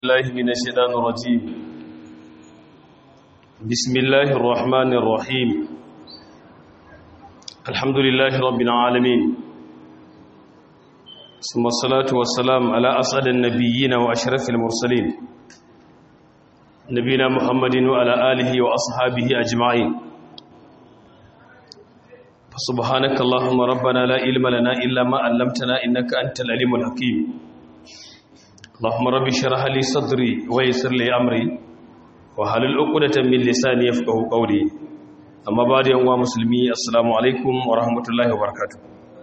الله من الشيطان الرجيم بسم الله الرحمن الرحيم الحمد لله رب العالمين ثم الصلاة والسلام على أسعد النبيين وأشرف المرسلين نبينا محمد وعلى آله وأصحابه أجمعين فسبحانك اللهم ربنا لا علم لنا إلا ما علمتنا إنك أنت العليم الحكيم اللهم رب اشرح لي صدري ويسر لي امري وحلل عقدة من لساني يفقهوا قولي اما بعد يا مسلمي السلام عليكم ورحمه الله وبركاته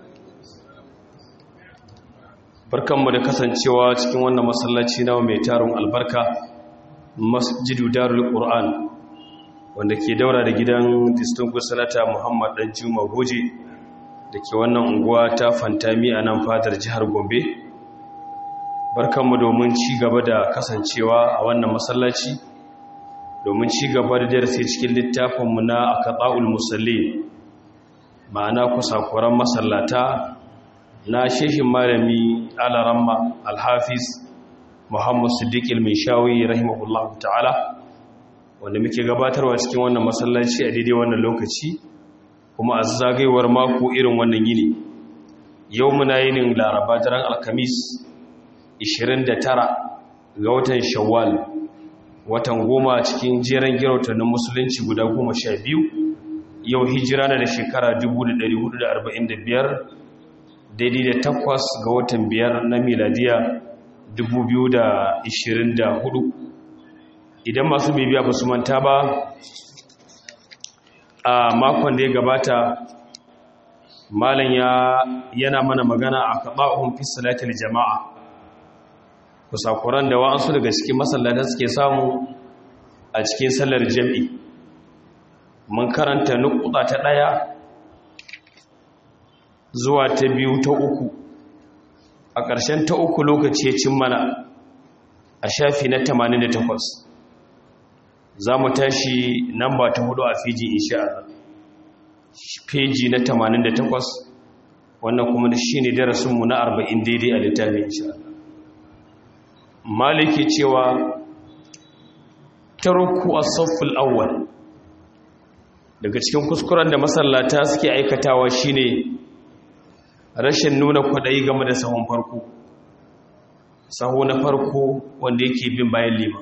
barkanmu da kasancewa cikin wannan masallaci nawa mai tarin albarka masjidu darul qur'an wanda ke daura da gidan distinguished senator Muhammad dan Juma Goje da ke wannan unguwa ta Fantami a nan fadar jihar Gombe barkanmu domin ci gaba da kasancewa a wannan masallaci domin ci gaba da darasi cikin littafinmu na akata'ul musalli ma'ana kusakuran masallata na shehin malami alaramma alhafiz muhammad siddiq ilmishawi rahimahullahu ta'ala wanda muke gabatarwa cikin wannan masallaci a daidai wannan lokaci kuma a zagayewar mako irin wannan yini yau muna yinin laraba daren alkamis 29 ga watan shawwal watan goma cikin jeren girautannin musulunci guda goma sha biyu yau hijira na da shekara 1445 daidai da takwas ga watan biyar na miladiya 2024 idan masu bibiya ba su manta ba a makon da ya gabata malam yana mana magana a kaɓa'un fi salatul jama'a kusakuran da wa'ansu daga cikin masallata suke samu a cikin sallar jam'i mun karanta nukuta ta ɗaya zuwa ta biyu ta uku a ƙarshen ta uku lokaci ya cin mana a shafi na 88 za mu tashi namba ta hudu a fiji insha feji na 88 wannan kuma shi ne darasinmu na 40 daidai a littafin insha Allah maliki cewa tarku as-safful awwal daga cikin kuskuren da masallata suke aikatawa shine rashin nuna kwadayi game da sahun farko sahu na farko wanda yake bin bayan lima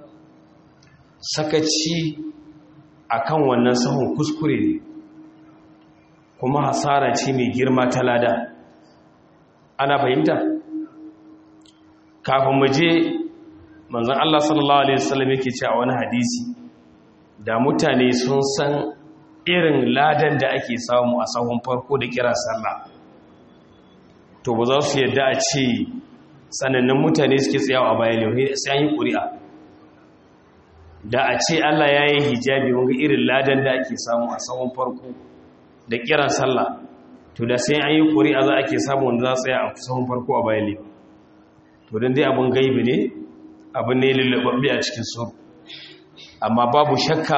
sakaci akan wannan sahun kuskure ne kuma hasara ce mai girma ta lada ana fahimta kafin mu je manzon Allah sallallahu alaihi wasallam yake cewa wani hadisi da mutane sun san irin ladan da ake samu a sahun farko da kira sallah to ba za su yadda a ce sanannun mutane suke tsayawa a bayan yau sai an yi ƙuri'a da a ce Allah ya yi hijabi wanga irin ladan da ake samu a sahun farko da kiran sallah to da sai an yi ƙuri'a za a ke samu wanda za su tsaya a sahun farko a bayan yau to don dai abin gaibi ne abin ne lullubabbe a cikin su amma babu shakka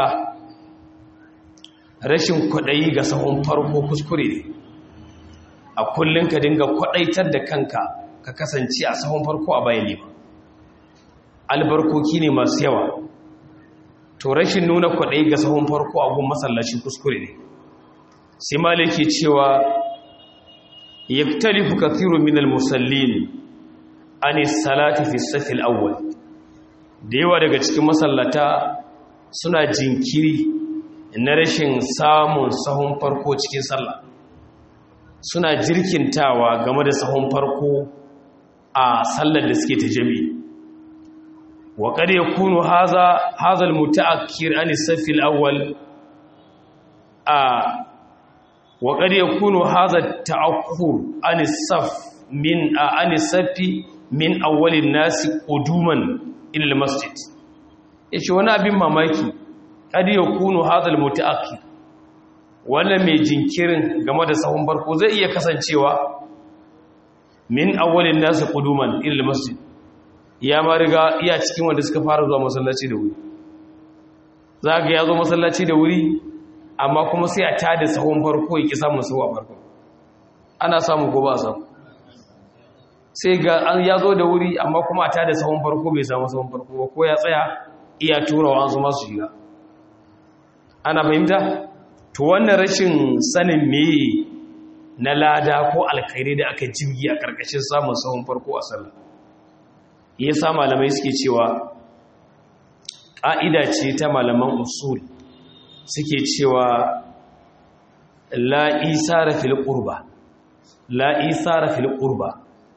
rashin kwaɗayi ga sahun farko kuskure ne a kullum ka dinga kwaɗaitar da kanka ka kasance a sahun farko a bayan lima albarkoki ne masu yawa to rashin nuna kwaɗayi ga sahun farko a gun masallaci kuskure ne sai maliki cewa yaktalifu kathiru min al-musallin an salati fi safil awwal da yawa daga cikin masallata suna jinkiri na rashin samun sahun farko cikin sallah suna jirkintawa game da sahun farko a sallar da suke ta jami'i wa qad yakunu hadha hadha almutaakkir an safil awwal a wa qad yakunu hadha ta'akkur an saf min an safi min awwalin nasi quduman ila almasjid yace wani abin mamaki kad yakunu hadha almutaakkir wala mai jinkirin game da sahun barko zai iya kasancewa min awwalin nasi quduman ila almasjid ya ma riga iya cikin wanda suka fara zuwa masallaci da wuri zaka ya zo masallaci da wuri amma kuma sai a tada sahun farko yake samun sahu a farko ana samu ko ba samu sai ga an ya zo da wuri amma kuma a tada sahun farko bai samu sahun farko ba ko ya tsaya iya turawa an su masu shiga ana fahimta to wannan rashin sanin meye na lada ko alkhairi da aka jirgi a karkashin samun sahun farko a sallah ya sa malamai suke cewa ƙa'ida ce ta malaman usul suke cewa la'isara fil ƙurba la'isara fil ƙurba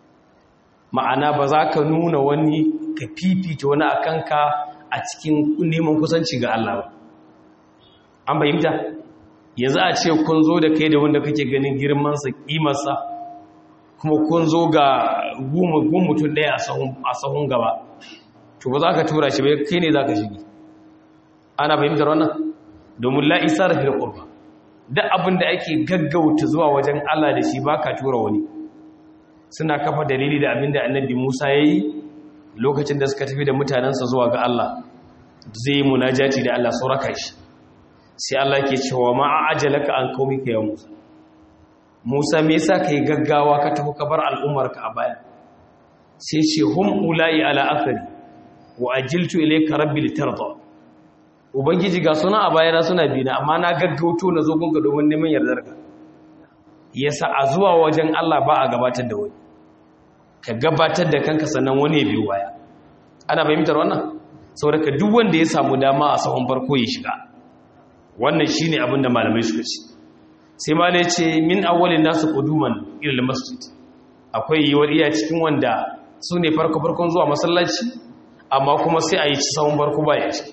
ma'ana ba za ka nuna wani ka fifita wani a kanka a cikin neman kusanci ga Allah ba an fahimta yanzu a ce kun zo da kai da wanda kake ganin girmansa ƙimarsa kuma kun zo ga gun mutum ɗaya a sahun gaba to ba za ka tura shi bai kai ne za ka shigi ana fahimtar wannan domin la'isa da fil ƙurba duk abin da ake gaggauta zuwa wajen Allah da shi ba ka tura wani suna kafa dalili da abin da annabi Musa ya yi lokacin da suka tafi da mutanensa zuwa ga Allah zai yi munajati da Allah sauraka shi sai Allah ke cewa ma a ajalaka an qaumika ya Musa Musa me yasa kai gaggawa ka tafi ka bar al'ummarka a baya sai ce hum ulai ala athari wa ajiltu ilayka rabbi litarda ubangiji ga suna a bayana suna bina amma na gaggauto na zo gunka domin neman yardarka yasa a zuwa wajen Allah ba a gabatar da wani ka gabatar da kanka sannan wani ya biyo baya ana fahimtar wannan saboda ka duk wanda ya samu dama a sahun farko ya shiga wannan shine abin da malamai suka ce sai malai ce min awwalin nasu quduman ila masjid akwai yiwuwar iya cikin wanda su ne farko farkon zuwa masallaci amma kuma sai a yi ci sahun farko baya ciki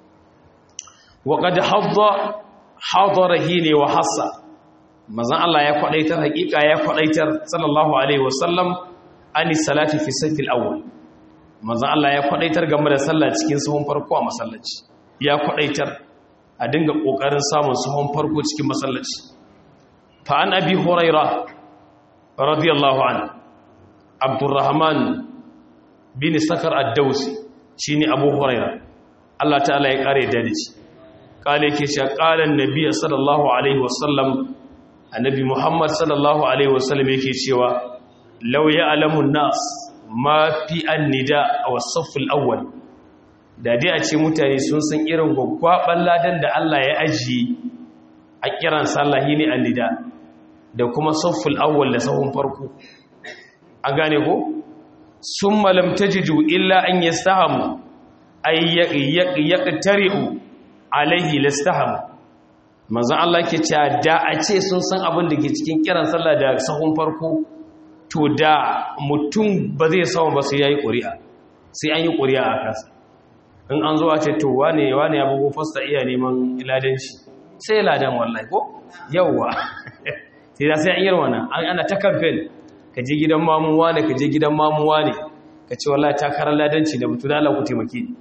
wa qad hadda hadara ne wa hassa manzon Allah ya kwadaitar hakika ya kwadaitar sallallahu alaihi wasallam ani salati fi safil awwal manzon Allah ya kwadaitar game da sallah cikin sahun farko a masallaci ya kwadaitar a dinga kokarin samun sahun farko cikin masallaci fa an abi huraira radiyallahu anhu abdurrahman bin sakar ad-dawsi shine abu huraira Allah ta'ala ya kare da shi kale yake cewa qalan nabiy sallallahu alaihi wasallam annabi muhammad sallallahu alaihi wasallam yake cewa law ya'lamu an-nas ma fi an-nida aw as-saff al-awwal da dai a ce mutane sun san irin gwaggwaban ladan da Allah ya ajiye a kiran sallahi ne an-nida da kuma safful awwal da sahun farko an gane ko summa lam tajidu illa an yastahamu ay yaqtari'u alaihi lastaham manzo Allah ke cewa da a ce sun san abin da ke cikin kiran sallah da sahun farko to da mutum ba zai samu ba sai yayi ƙuri'a sai an yi ƙuri'a a kansa in an zo a ce to wane wane ya bugo fasta iya neman ladan shi sai ladan wallahi ko yawwa sai da sai an yi wannan ana ta campaign ka je gidan mamu wane ka je gidan mamu wane ka ce wallahi takarar ladanci da mutu da Allah ku taimake ni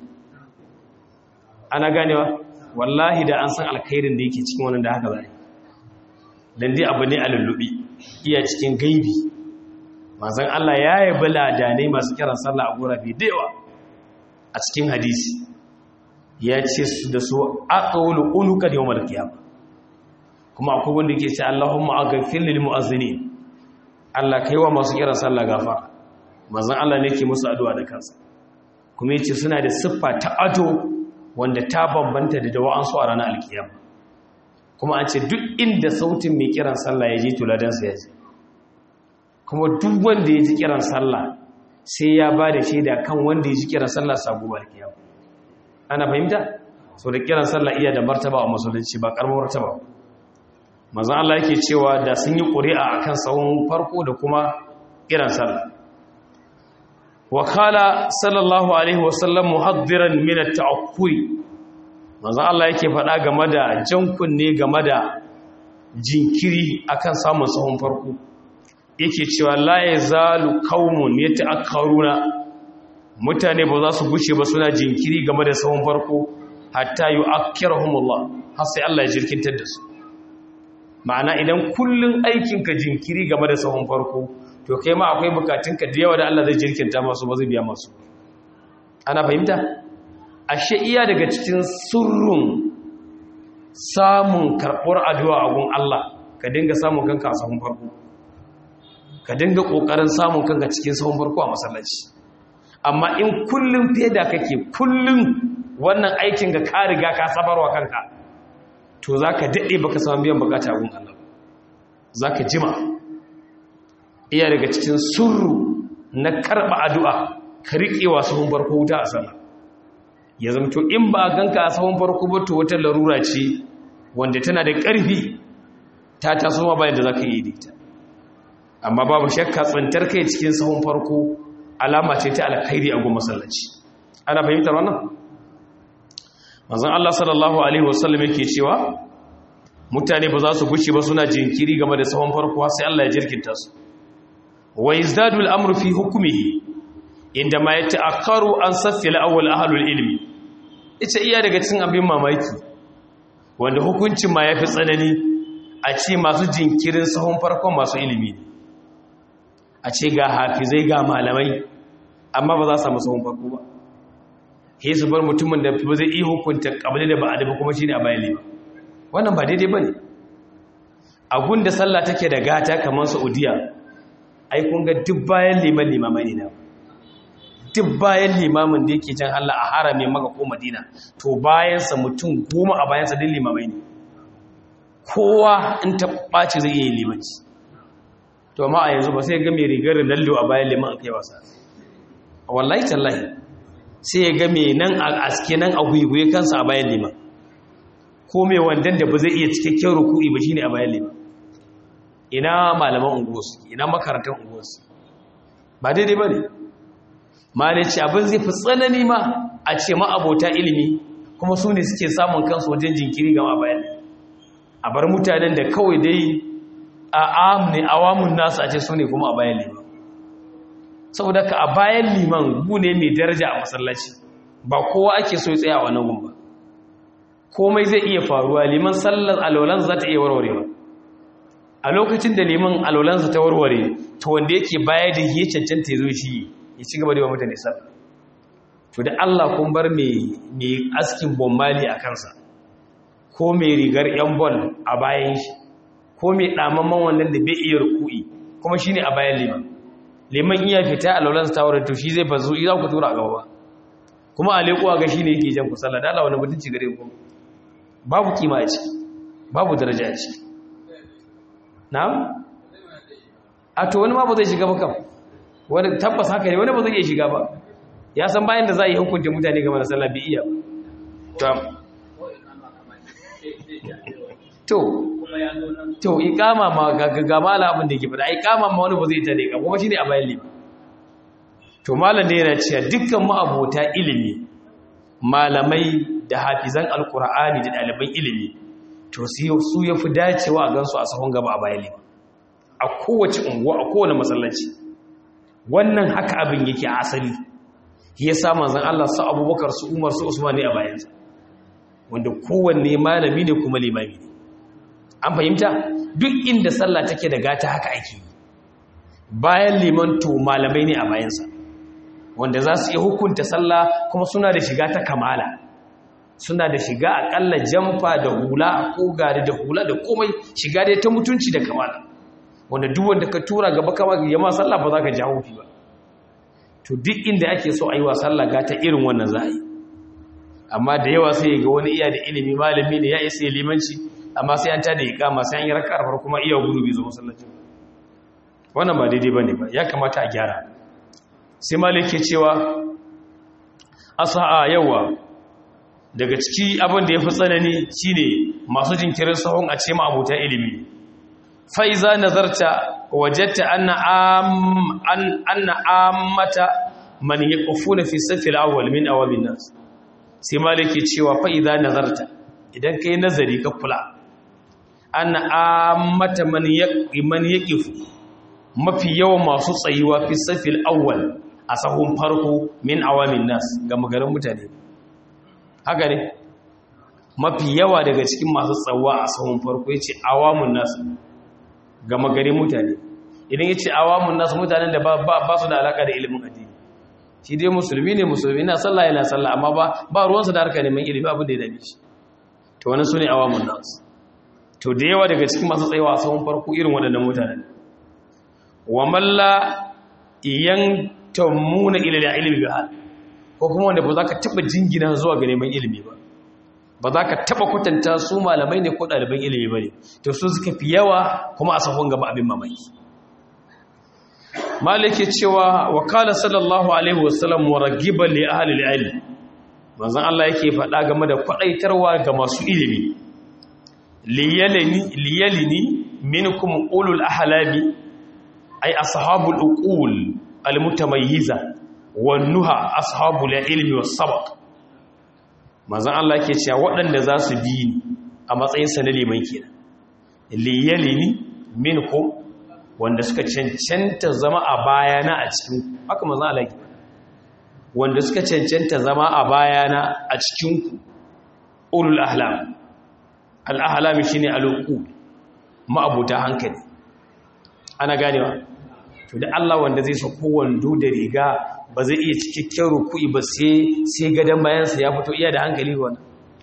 ana ganewa wallahi da an san alkhairin da yake cikin wannan da haka zai dan dai abu ne a lullubi iya cikin gaibi manzon Allah ya yabi ladanai masu kiran sallah a gurabe da yawa a cikin hadisi ya ce su da su aqawlu unuka yawmal qiyamah kuma akwai wanda yake ce Allahumma aghfir lil mu'azzinin Allah kaiwa masu kiran sallah gafara manzon Allah ne yake musu addu'a da kansa kuma yace suna da siffa ta ado wanda ta bambanta da dawa'ansu a ranar alkiyama kuma an ce duk inda sautin mai kiran sallah ya je tuladansa ya je kuma duk wanda ya ji kiran sallah sai ya ba da shaida kan wanda ya ji kiran sallah sabu alkiyama ana fahimta sau da kiran sallah iya da martaba a musulunci ba karamar martaba mazan Allah yake cewa da sun yi ƙuri'a a kan tsawon farko da kuma kiran sallah wakala sallallahu alaihi wasallam muhaddiran min at-ta'akkuri manzo Allah yake faɗa game da jan kunne game da jinkiri akan samun sahun farko yake cewa la yazalu qaumun yata'akkaruna mutane ba za su guce ba suna jinkiri game da sahun farko hatta yu'akkirahumullah har sai Allah ya jirkintar da su ma'ana idan kullun aikinka jinkiri game da sahun farko to kai ma akwai bukatunka da yawa da Allah zai jirkinta masu ba zai biya masu ana fahimta ashe iya daga cikin surrun samun karɓar addu'a a gun Allah ka dinga samun kanka a sahun farko ka dinga kokarin samun kanka cikin sahun farko a masallaci amma in kullum feda kake kullum wannan aikin ga ka riga ka sabarwa kanka to zaka dade baka samu biyan bukata gun Allah zaka jima iya daga cikin surru na karba addu'a ka rike wa sahun farko wuta a sallah ya zama to in ba ganka a sahun farko ba to wata larura ce wanda tana da ƙarfi ta taso ma bayan da zaka yi ita amma babu shakka tsantar kai cikin sahun farko alama ce ta alkhairi a goma masallaci ana fahimtar wannan manzon Allah sallallahu alaihi wasallam yake cewa mutane ba za su guce ba suna jinkiri game da sahun farko sai Allah ya jirkinta su wa yazdadu al-amru fi hukmihi inda ma yata'akkaru an saffi al-awwal ahlul ilmi ita iya daga cikin abin mamaki wanda hukuncin ma yafi tsanani a ce masu jinkirin sahun farkon masu ilimi ne a ce ga hafizai ga malamai amma ba za su samu sahun farko ba he su bar mutumin da ba zai iya hukunta kabali da ba'adi ba kuma shine a bayan lima wannan ba daidai bane a gunda sallah take da gata kamar Saudiya ai kun ga duk bayan liman limamai ne na duk bayan limamin da yake jan Allah a harame maka ko Madina to bayansa mutum goma a bayansa din limamai ne kowa in ta ɓaci zai iya limanci to amma a yanzu ba sai ga mai rigar lallo a bayan liman a kai wasa wallahi tallahi sai ya ga mai nan a aske nan a gwiwuye kansa a bayan liman ko mai wandan da ba zai iya cikakken ruku'i ba shine a bayan liman ina malaman unguwarsu ina makarantar unguwarsu ba daidai ba ne ma ne ce abin zai fi tsanani ma a ce ma abota ilimi kuma su ne suke samun kansu wajen jinkiri gama bayan a bar mutanen da kawai dai a amne awamun nasu a ce su ne kuma a bayan liman saboda ka a bayan liman gu ne mai daraja a masallaci ba kowa ake so ya tsaya a wannan gun ba komai zai iya faruwa liman sallar alwalan za ta iya warwarewa a lokacin da liman alwalansa ta warware to wanda yake baya da ya cancanta ya zo shi ya ci gaba da yawa mutane sallah to da Allah kun bar mai askin bombali a kansa ko mai rigar yan bol a bayan shi ko mai ɗamamman wannan da bai iya ruku'i kuma shine a bayan liman liman iya fita a laulansa ta wurin to shi zai bazu za ku tura a gaba ba kuma a leƙuwa ga shi ne yake jan ku sallah da Allah wani mutunci gare ku babu kima a ciki babu daraja a ciki na'am a to wani ma ba zai shiga ba kam wani tabbas haka ne wani ba zai iya shiga ba ya san bayan da za a yi hukunta mutane game da sallah bi iya ba to to ikama ma ga mala abin da ke fada ikama ma wani ba zai ta ne ka kuma shine a bayan limi to malam ne yana cewa dukkan ma'abota ilimi malamai da hafizan alkur'ani da ɗaliban ilimi to su ya fi dacewa a gansu a sahun gaba a bayan limi a kowace unguwa a kowane masallaci wannan haka abin yake a asali ya sa manzan Allah su abubakar su umar su usman ne a bayansa wanda kowanne malami ne kuma limami ne an fahimta duk inda sallah take da gata haka ake yi bayan liman to malamai ne a bayansa wanda za su iya hukunta sallah kuma suna da shiga ta kamala suna da shiga akalla jamfa da hula ko gari da hula da komai shiga dai ta mutunci da kamala wanda duk wanda ka tura gaba kama yamma sallah ba za ka jawo fi ba to duk inda ake so a yi wa sallah ga ta irin wannan za a yi amma da yawa sai ga wani iya da ilimi malami ne ya isa limanci amma sai an tada iqama sai an yi raka'ar farko kuma iya gudu bai zo masallaci wannan ba daidai bane ba ya kamata a gyara sai malik ke cewa asa'a yawa daga ciki abin da ya fi tsanani shine masu jinkirin sahun a ce ma abota ilimi fa'iza nazarta wajatta anna ammata man ya ƙufu na fi safi al'awwal min awamin nas sai maliki cewa fa'iza nazarta idan ka yi nazari ka kula anna ammata man ya ƙifu mafi yawan masu tsayuwa fi safi al'awwal a sahun farko min awamin nas ga magarin mutane haka ne mafi yawa daga cikin masu tsawa a sahun farko ya ce awamun nasu gama gari mutane idan ya ce awamun nasu mutanen da ba su da alaka da ilimin addini shi dai musulmi ne musulmi na sallah yana sallah amma ba ba ruwansa da harka neman ilimi abin da ya dame shi to wani su ne awamun nasu to da yawa daga cikin masu tsayawa a sahun farko irin waɗannan mutanen wa malla yantamuna ila ilmi bi hal ko kuma wanda ba za ka taba jingina zuwa ga neman ilimi ba ba za ka taba kwatanta su malamai ne ko ɗaliban ilimi ba ne to su suka fi yawa kuma a sahun gaba abin mamaki malike cewa wakala sallallahu alaihi wasallam wa ragiban li ahli al-ilm manzon Allah yake faɗa game da kwadaitarwa ga masu ilimi liyalini liyalini minkum ulul ahlabi ay ashabul uqul al-mutamayyiza wan nuha ashabul ilmi was sabaq manzon Allah yake cewa waɗanda za su bi ni a matsayin sa na liman kenan liyalini minkum wanda suka cancanta zama a bayana a cikin haka manzon Allah yake wanda suka cancanta zama a bayana a cikin ulul ahlam al ahlam shine al-uqul ma'abuta hankali ana ganewa to da Allah wanda zai sako wando da riga ba zai iya cikakken ruku'i ba sai sai gadan bayansa ya fito iya da hankali wannan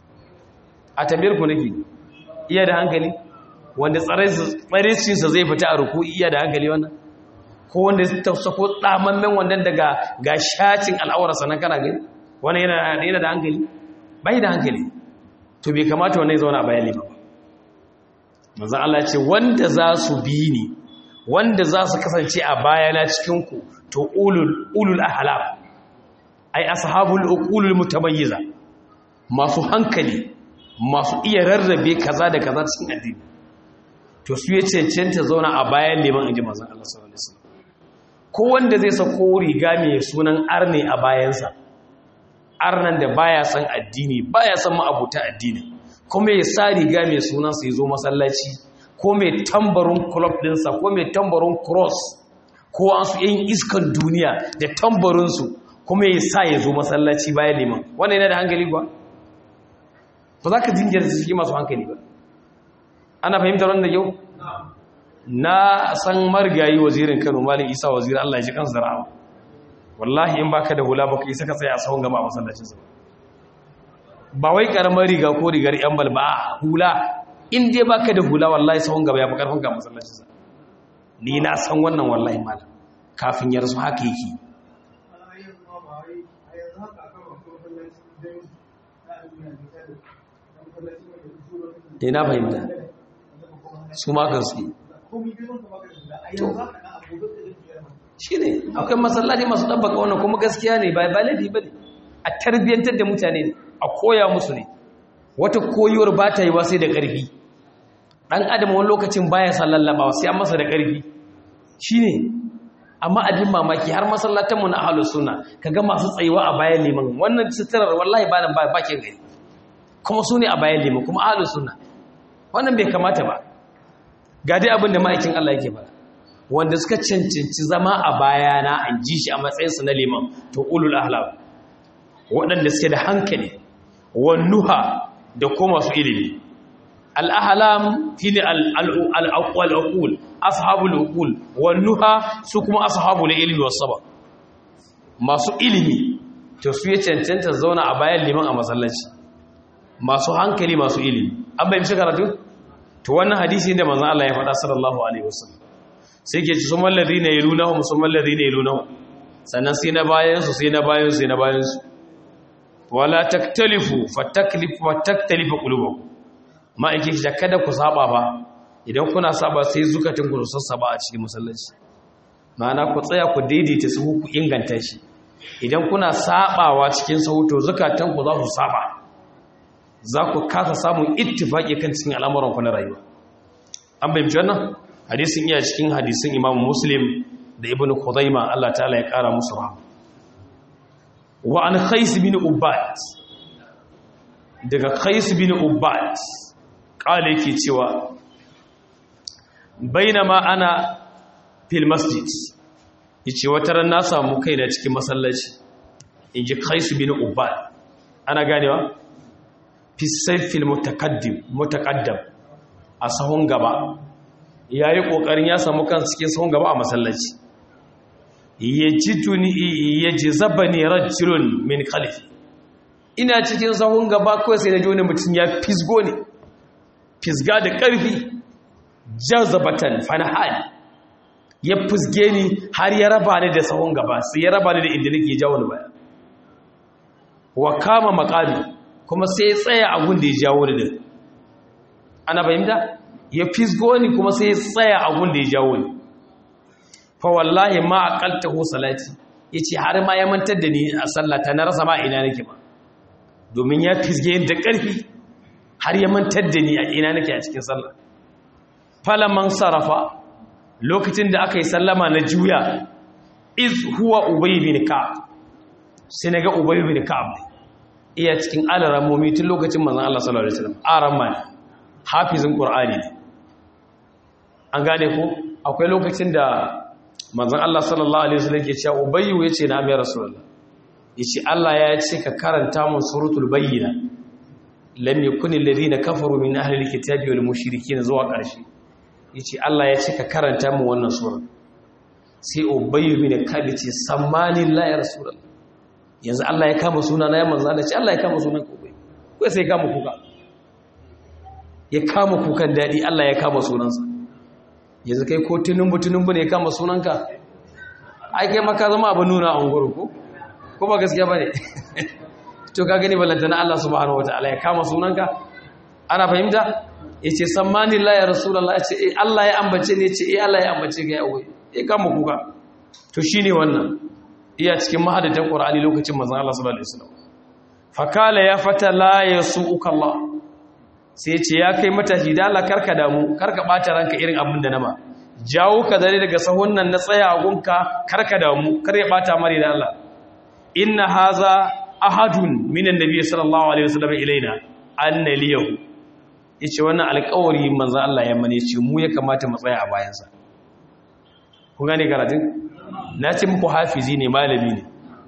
a tambayar ku nake iya da hankali wanda tsarisinsa zai fita a ruku'i iya da hankali wannan ko wanda zai sako tsamammen wannan daga ga shacin al'aurarsa nan kana gani wannan yana yana da hankali bai da hankali to bai kamata wannan ya zauna a bayan liman manzon Allah ya ce wanda za su bi ni wanda za su kasance a bayana cikinku to ulul ahalam ai ashabul uqulul mutamayyiza masu hankali masu iya rarrabe kaza da kaza cikin addini to su ya cancanta zauna a bayan liman inji manzon Allah sallallahu alaihi wasallam ko wanda zai sako riga mai sunan arne a bayansa arnan da baya san addini baya san ma'abuta addini kuma ya sa riga mai sunan sa ya zo masallaci ko mai tambarin club dinsa ko mai tambarin cross ko an su yin iskan duniya da tambarinsu kuma ya sa ya zo masallaci bayan liman wannan yana da hankali ba ba za ka jingiyar su shi masu hankali ba ana fahimtar wanda yau na san marigayi wazirin kano malin isa wazirin allah ya ji kansu da rahama wallahi in baka da hula baka isa ka tsaye a sahun gama a masallacinsa ba wai karamar riga ko rigar yan balba hula in dai baka da hula wallahi sahun gaba ya fi karfin ga masallacin sa ni na san wannan wallahi malam kafin ya rasu haka yake dai na fahimta su ma kan su to shi ne akwai masallaci masu ɗabbaka wannan kuma gaskiya ne ba laifi ba ne a tarbiyyantar da mutane a koya musu ne wata koyuwar ba ta yi wa sai da ƙarfi ɗan adam wani lokacin baya san lallaba sai an masa da ƙarfi shi ne amma abin mamaki har masallatanmu na ahalus suna ka ga masu tsayuwa a bayan liman wannan suturar wallahi ba nan bakin gari kuma su ne a bayan liman kuma ahalus suna wannan bai kamata ba ga dai abin da ma'aikin Allah yake ba wanda suka cancanci zama a bayana an ji shi a matsayinsu na liman to ulul ahlab waɗanda suke da hankali wannuha da kuma masu ilimi al'ahalam shi ne al'aƙul ashabul uqul wannuha su kuma ashabul ilmi wasu ba masu ilimi to su ya cancanta zauna a bayan liman a masallaci masu hankali masu ilimi an bayan shi karatu to wannan hadisi da manzan Allah ya faɗa sallallahu alaihi wasallam sai ke ci summan ladina yalunahum summan ladina yalunahum sannan sai na bayan su sai na bayan su sai na bayan su wala taktalifu fataklifu fataktalifu qulubukum ma yake da kada ku saba ba idan kuna saba sai zukatun ku sassaba a cikin masallaci ma'ana ku tsaya ku daidaita su ku inganta shi idan kuna sabawa cikin sauto zukatan ku za su saba za ku kasa samun ittifaki kan cikin al'amuran ku na rayuwa an bayyana wannan hadisin iya cikin hadisin Imam Muslim da Ibn Khuzaimah Allah ta'ala ya kara musu rahama wa an Qais bin Ubad daga Qais bin Ubad kale yake cewa bainama ana fil masjid yace wata ran na samu kaina cikin masallaci inji Qais bin Ubad ana ganewa fi sayfil mutakaddim mutaqaddam a sahun gaba yayi kokarin ya samu kan cikin sahun gaba a masallaci yajituni yajzabani rajulun min khalfi ina cikin sahun gaba kawai sai da ji wani mutum ya fisgo ne fisga da ƙarfi jazabatan fanahali ya fusge ni har ya raba ni da sahun gaba sai ya raba ni da inda nake jawo ni baya wa kama maqami kuma sai ya tsaya a gun da ya jawo ni din ana fahimta ya fisgo ni kuma sai ya tsaya a gun da ya jawo ni fa wallahi ma aqaltahu salati yace har ma ya mantar da ni a sallata na rasa ma ina nake ba domin ya fisge ni da ƙarfi har ya mantar da ni a ina nake a cikin sallah falaman sarafa lokacin da aka yi sallama na juya iz huwa ubay bin ka'ab sai naga ubay bin ka'ab iya cikin alaramomi tun lokacin manzon Allah sallallahu alaihi wasallam aramma ne hafizin qur'ani ne an gane ko akwai lokacin da manzon Allah sallallahu alaihi wasallam ke cewa ubay yace na mai rasulullah yace Allah ya ce ka karanta mun suratul bayyina lam yakuni alladhina kafaru min ahli alkitabi wal mushrikin zuwa ƙarshe yace Allah ya ce ka karanta mun wannan sura sai ubayy bin kab ce sammani la ya rasulullah yanzu Allah ya kama suna na ya manzo Allah ce Allah ya kama sunan ku bai kai sai kama kuka ya kama kukan dadi Allah ya kama sunansa yanzu kai ko tunumbu tunumbu ne ya kama sunanka ai kai maka zama abin nuna a unguru ko ko ba gaskiya bane to ka gani ballantana Allah subhanahu wataala ya kama sunanka ana fahimta yace sammani la ya rasulullah yace eh Allah ya ambace ne yace eh Allah ya ambace ga yawo eh kama kuka to shine wannan iya cikin mahadatan qur'ani lokacin manzon Allah sallallahu alaihi wasallam fakala ya fata la yasuuka Allah sai yace ya kai matashi da Allah karka damu karka bata ranka irin abin da nama jawo ka zare daga sahun nan na tsaya a gunka karka damu kar ya bata mare da Allah inna haza ahadun minan nabiy sallallahu alaihi wasallam ilaina anna liyahu yace wannan alƙawari manzo Allah ya mane ce mu ya kamata mu tsaya a bayan sa kun gane karatun na ce muku hafizi ne malami ne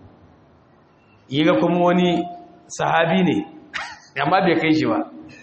yiga kuma wani sahabi ne amma bai kai shi ba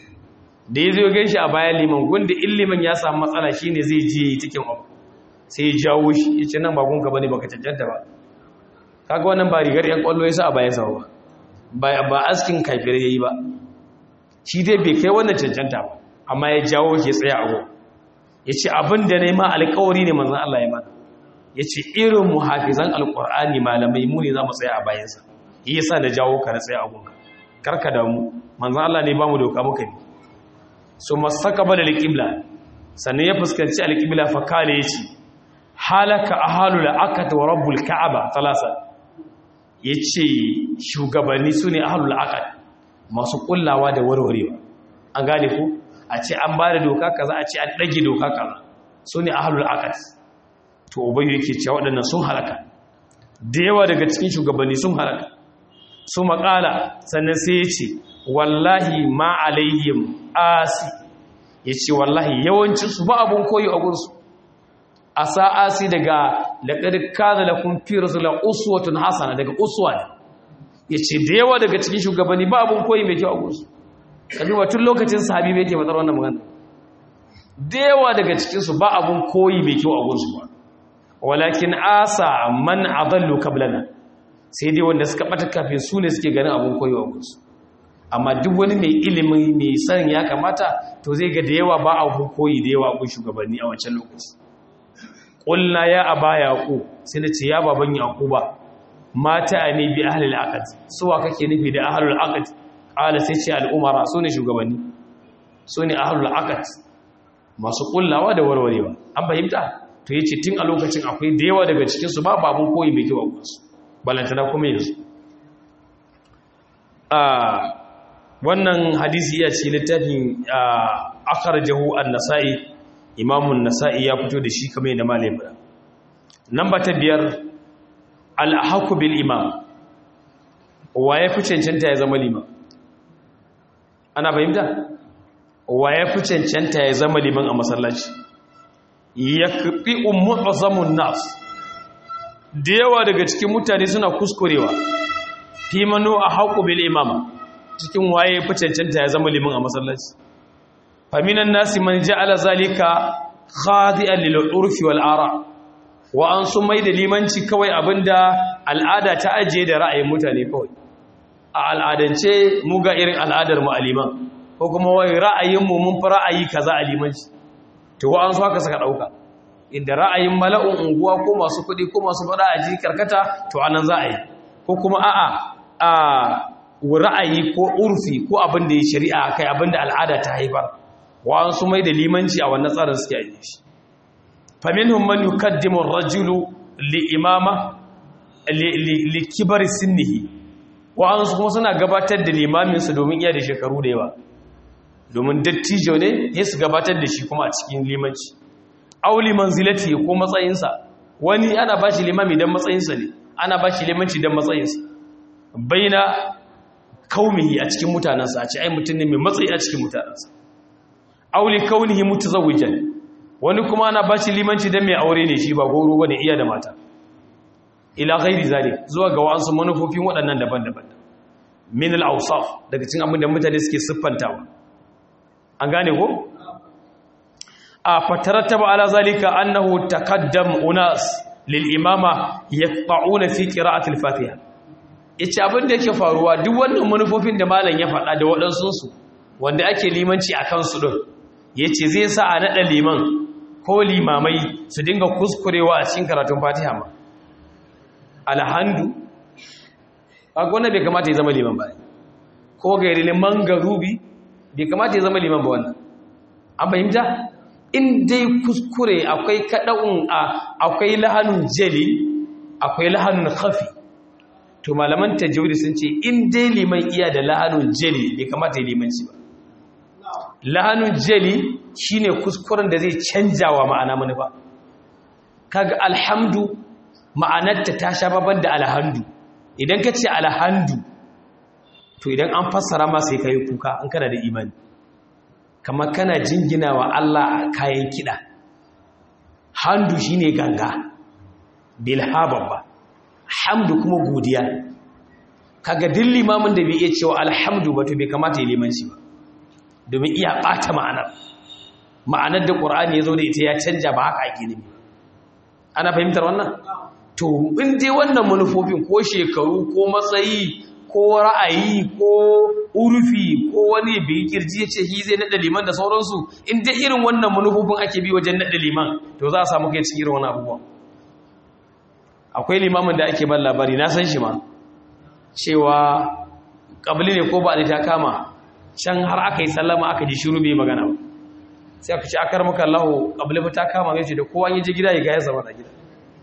da ya zo gan shi a bayan liman gunda in liman ya samu matsala shine zai je cikin abu sai ya jawo shi yace nan ba gunka bane baka cancanta ba kaga wannan ba rigar yan kwallo yasa a bayan sa ba ba askin kafire yayi ba shi dai bai kai wannan cancanta ba amma ya jawo shi tsaya a gun yace abin da nayi ma alƙawari ne manzon Allah ya mana yace irin muhafizan alqur'ani malamai mu ne za mu tsaya a bayan sa yasa da jawo ka na tsaya a gun karka da mu manzon Allah ne ba mu doka muka ne so masaka da alqibla sannan ya fuskanci alqibla fa kale yace halaka ahalul akat wa rabbul ka'aba talasa ya ce shugabanni su ne ahalul akad masu kullawa da warwarewa an gane ku a ce an ba da doka kaza a ce an ɗage doka kaza su ne ahalul akad to ubayu yake cewa waɗannan sun halaka da yawa daga cikin shugabanni sun halaka su makala sannan sai ya ce wallahi ma alaihim asi ya ce wallahi yawancinsu ba abun koyi a gunsu a sa'asi daga laƙar kada da kun fi rasula uswatun hasana daga uswa ne ya ce da yawa daga cikin shugabanni ba abin koyi mai kyau a gusu ƙabi wa tun lokacin sahabi mai ke matsar wannan magana da yawa daga cikinsu ba abin koyi mai kyau a gusu ba walakin asa man adallu kablana sai dai wanda suka ɓata kafin su ne suke ganin abin koyi a gusu amma duk wani mai ilimin mai sanin ya kamata to zai ga da yawa ba abin koyi da yawa a gun shugabanni a wancan lokaci ƙulla ya aba yaƙo sai na ce ya baban yaƙo ba mata a ne bi ahalul aqad suwa kake nufi da ahalul aqad ƙala sai ce al'umara su ne shugabanni su ne ahalul aqad masu ƙullawa da warwarewa an fahimta to yace tun a lokacin akwai da yawa daga cikin su ba babun koyi mai kyau a gunsu balantana kuma yanzu a wannan hadisi ya ce littafin akhrajahu an-nasa'i imamun nasa'i ya fito da shi kamar yadda malai fara namba ta biyar al-haqqu bil imam wa ya fi cancanta ya zama liman ana fahimta wa ya fi cancanta ya zama liman a masallaci yakfi mu'zamun nas da yawa daga cikin mutane suna kuskurewa fi manu a haqqu bil imam cikin waye ya fi cancanta ya zama liman a masallaci faminan nasi man ja'ala zalika khadi'an lil urfi wal ara wa an sun mai da limanci kawai abinda al'ada ta ajiye da ra'ayin mutane kawai a al'adance mu ga irin al'adar mu aliman ko kuma wai ra'ayin mu mun fi ra'ayi kaza a limanci to wa an so haka saka dauka inda ra'ayin mala'un unguwa ko masu kuɗi ko masu faɗa a ji karkata to anan za a yi ko kuma a'a a ra'ayi ko urfi ko abin da ya shari'a kai abin da al'ada ta haifar wa'ansu mai da limanci a wannan tsarin suke yi shi faminhum man yukaddimu ar-rajulu li imama li kibari sinnihi wa'ansu kuma suna gabatar da limamin su domin iya da shekaru da yawa domin dattijo ne ya su gabatar da shi kuma a cikin limanci auli manzilati ko matsayinsa wani ana ba shi limami don matsayinsa ne ana ba shi limanci don matsayinsa baina kaumihi a cikin mutanensa a ce ai mutum ne mai matsayi a cikin mutanensa auli kaunihi mutazawwijan wani kuma ana ba shi limanci don mai aure ne shi ba goro bane iya da mata ila ghairi zalik zuwa ga wasu manufofin waɗannan daban-daban min al-awsaf daga cikin abin da mutane suke siffantawa an gane ko a fatarattaba ala zalika annahu taqaddam unas lil imama yaqta'una fi qira'ati al-fatiha yace abin da yake faruwa duk wannan manufofin da malam ya faɗa da waɗansu su wanda ake limanci akan su din yace zai sa a nada liman ko limamai su dinga kuskurewa a cikin karatun fatiha ma alhandu a gwana bai kamata ya zama liman ba ko gairi liman garubi bai kamata ya zama liman ba wannan an fahimta in dai kuskure akwai kaɗa'un a akwai lahanun jeli akwai lahanun khafi to malaman tajwidi sun ce in dai liman iya da lahanun jeli bai kamata ya limanci ba lahanun jeli shine kuskuren da zai canja wa ma'ana manufa kaga alhamdu ma'anarta ta sha baban da alhandu idan ka ce alhandu to idan an fassara ma sai ka yi kuka an kana da imani kamar kana jingina wa Allah a kayan kiɗa handu shi ne ganga bilhaban ba hamdu kuma godiya kaga din limamin da bai iya cewa alhamdu ba to bai kamata ya limanci ba domin iya ɓata ma'anar ma'anar da ƙur'ani ya zo da ita ya canja ba haka ake nemi ana fahimtar wannan to in dai wannan manufofin ko shekaru ko matsayi ko ra'ayi ko urfi ko wani bai kirji ya ce shi zai naɗa liman da sauransu in dai irin wannan manufofin ake bi wajen naɗa liman to za a samu kai cikin irin wani abubuwa akwai limamin da ake ban labari na san shi ma cewa ƙabili ne ko ba ta kama can har aka yi sallama aka ji shiru bai magana ba sai aka ce akar maka lahu ƙabili ta kama ya ce da kowa ya je gida ya gaya zama da gida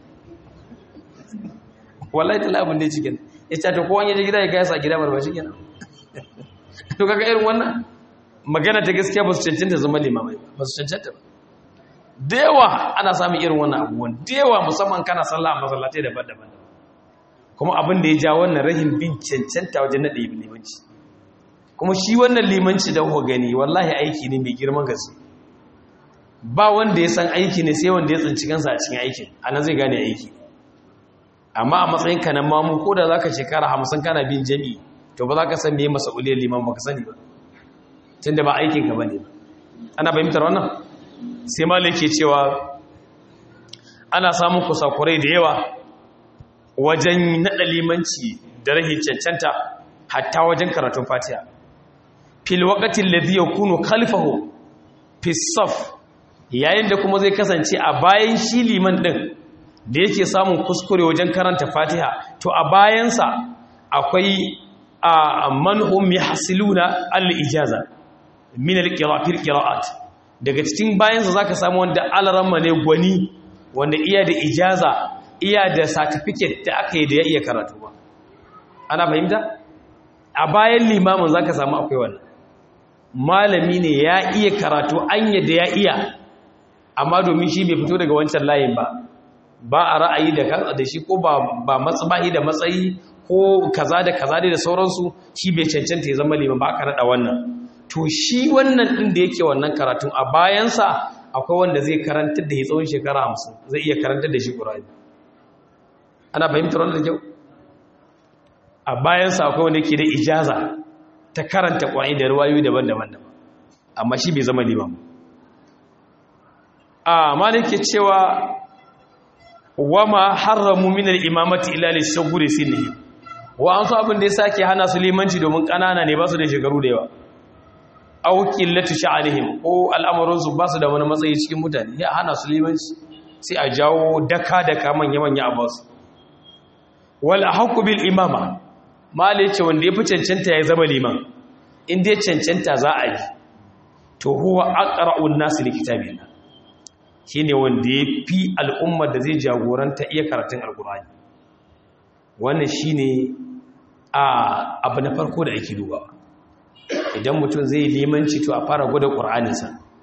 wallahi ta labin da ya cikin ya ce ta kowa ya je gida ya gaya sa gida ba shi kenan to kaga irin wannan magana ta gaskiya ba su cancanta zama limamai ba su cancanta ba da yawa ana samun irin wannan abubuwan da yawa musamman kana sallah a masallatai daban-daban kuma abin da ya ja wannan rahin bin cancanta wajen naɗe limanci kuma shi wannan limanci da kuka gani wallahi aiki ne mai girman gaske ba wanda ya san aiki ne sai wanda ya tsinci kansa a cikin aikin anan zai gane aiki amma a matsayin ka na mamu ko da zaka shekara hamsin kana bin jami'i to ba za ka san meye mas'uliyar liman ba ka sani ba tunda ba aikin ka bane ana fahimtar wannan sai malai ke cewa ana samun kusakurai da yawa wajen naɗa limanci da rahin cancanta hatta wajen karatun fatiha fil waqatin ladhi yakunu khalfahu fi saf yayin da kuma zai kasance a bayan shi liman din da yake samun kuskure wajen karanta fatiha to a bayansa akwai a manhum yahsiluna al-ijaza min al-qira'at qira'at daga cikin bayansa zaka samu wanda alaramma ne gwani wanda iya da ijaza iya da certificate da aka yi da ya iya karatu ba ana fahimta a bayan limamin zaka samu akwai wannan malami ne ya iya karatu anya da ya iya amma domin shi bai fito daga wancan layin ba ba a ra'ayi da kan da shi ko ba ba matsayi da matsayi ko kaza da kaza da sauransu shi bai cancanta ya zama liman ba aka rada wannan to shi wannan din da yake wannan karatun a bayansa akwai wanda zai karantar da ya tsawon shekara hamsin zai iya karantar da shi ƙura'ani ana fahimtar wanda da kyau a bayansa akwai wanda ke da ijaza ta karanta ƙwa'ani da ruwayoyi daban-daban amma shi bai zama liman a malin ke cewa wama haramu minar imamati ilalin shagure sinihim wa an so abin da ya sake hana su limanci domin ƙanana ne ba su da shekaru da yawa aukin latu sha'anihim ko al'amuransu ba su da wani matsayi cikin mutane ya hana su limanci sai a jawo daka daka manya manya a basu wal ahqqu bil imama mala yace wanda ya fi cancanta ya zama liman in dai cancanta za a yi to huwa aqra'un nas li kitabillah shine wanda ya fi al'ummar da zai jagoranta iya karatun alqur'ani wannan shine a abu na farko da ake dubawa idan mutum zai limanci to a fara gwada qur'aninsa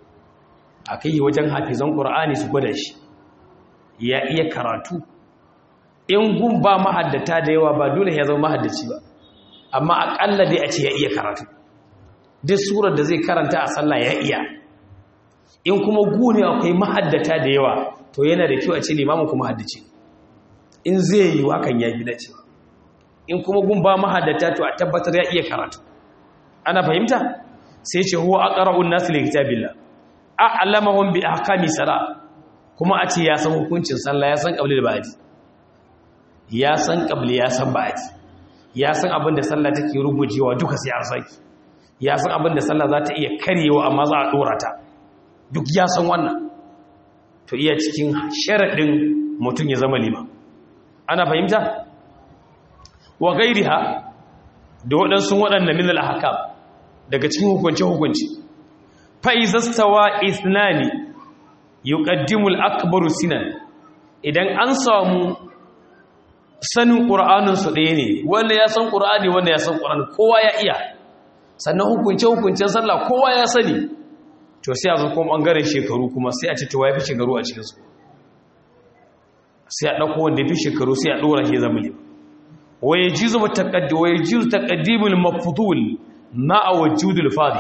a kai wajen hafizan qur'ani su gwada shi ya iya karatu in gun ba mahaddata da yawa ba dole ya zama mahaddaci ba amma akalla dai a ce ya iya karatu duk surar da zai karanta a sallah ya iya in kuma gune akwai mahaddata da yawa to yana da kyau a ce limamin kuma haddace in zai yi hakan ya fi dacewa in kuma gun ba mahaddata to a tabbatar ya iya karatu ana fahimta sai ce huwa aqra'un nas li kitabillah a'lamahum bi ahkami salah kuma a ce ya san hukuncin sallah ya san qabli da ba'di ya san qabli ya san ba'di ya san abin da sallah take rugujewa duka sai an saki ya san abin da sallah za ta iya karyewa amma za a dora ta duk ya san wannan to iya cikin sharaɗin mutum ya zama liman ana fahimta wa gairiha da waɗansu waɗanda min al-ahkam daga cikin hukunce-hukunci fa izastawa ithnani yuqaddimu al-akbaru sinan idan an samu sanin qur'anin su ɗaya ne wanda ya san qur'ani wanda ya san qur'ani kowa ya iya sannan hukunce-hukuncen sallah kowa ya sani to sai a zo kuma ɓangaren shekaru kuma sai a ce ta wafi shekaru a cikinsu sai a ɗauko wanda ya fi shekaru sai a ɗora shi zama liman waye jizu waye jizu taƙaddimul mafudul na a wajudul fadi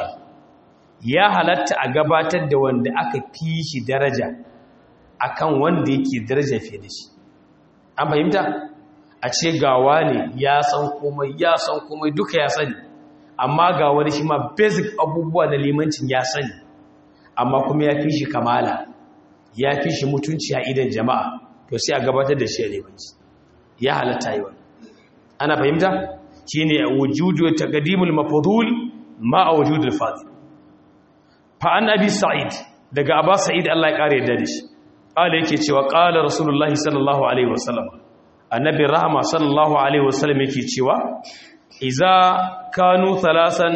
ya halatta a gabatar da wanda aka fi shi daraja akan wanda yake daraja fiye da shi an fahimta a ce gawa ne ya san komai ya san komai duka ya sani amma ga wani shi ma basic abubuwa da limancin ya sani amma kuma ya fi shi kamala ya fi shi mutunci a idan jama'a to sai a gabatar da shi a limanci ya halatta yi wani ana fahimta shi ne a wujudu ta gadimul mafudul ma a wujudul fadil fa'an abi sa'id daga abba sa'id allah ya ƙara yadda da shi ƙala yake cewa ƙala rasulullahi sallallahu alaihi wasallam annabi rahama sallallahu alaihi wasallam yake cewa iza kanu thalasan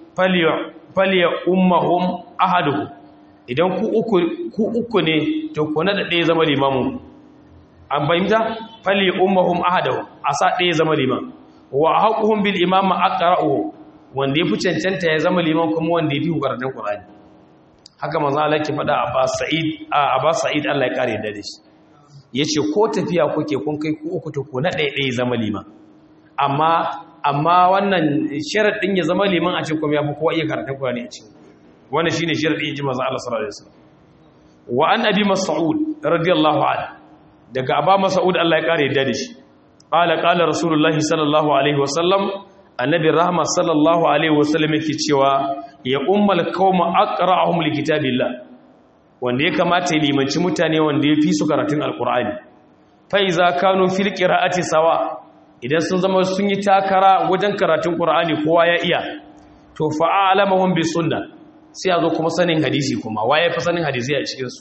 falya ummahum ahaduhu idan ku uku ku uku ne to ku na da ɗaya zama limamin an fahimta falya ummahum ahaduhu a sa ɗaya zama liman wa haquhum bil imam aqra'uhu wanda yafi cancanta ya zama liman kuma wanda yafi karatun qur'ani haka manzo Allah ke faɗa a Abbas Sa'id a Abbas Sa'id Allah ya kare da shi yace ko tafiya kuke kun kai ku uku to ku na ɗaya ɗaya zama liman amma amma wannan sharaɗin ya zama liman a cikin kuma ya fi kowa iya karatun Qur'ani a cikin wannan shine sharaɗin yaji manzo Allah sallallahu alaihi wasallam wa an abi mas'ud radiyallahu anhu daga aba mas'ud Allah ya kare yadda da shi qala qala rasulullahi sallallahu alaihi wasallam annabi rahma sallallahu alaihi wasallam yake cewa ya ummal qauma aqra'uhum likitabillah wanda ya kamata ya limanci mutane wanda ya fi su karatun alqur'ani fa iza kanu fil qira'ati sawa idan sun zama sun yi takara wajen karatun ƙura'ani kowa ya iya to fa'alamahun bi sunna sai a zo kuma sanin hadisi kuma waye fi sanin hadisi a cikinsu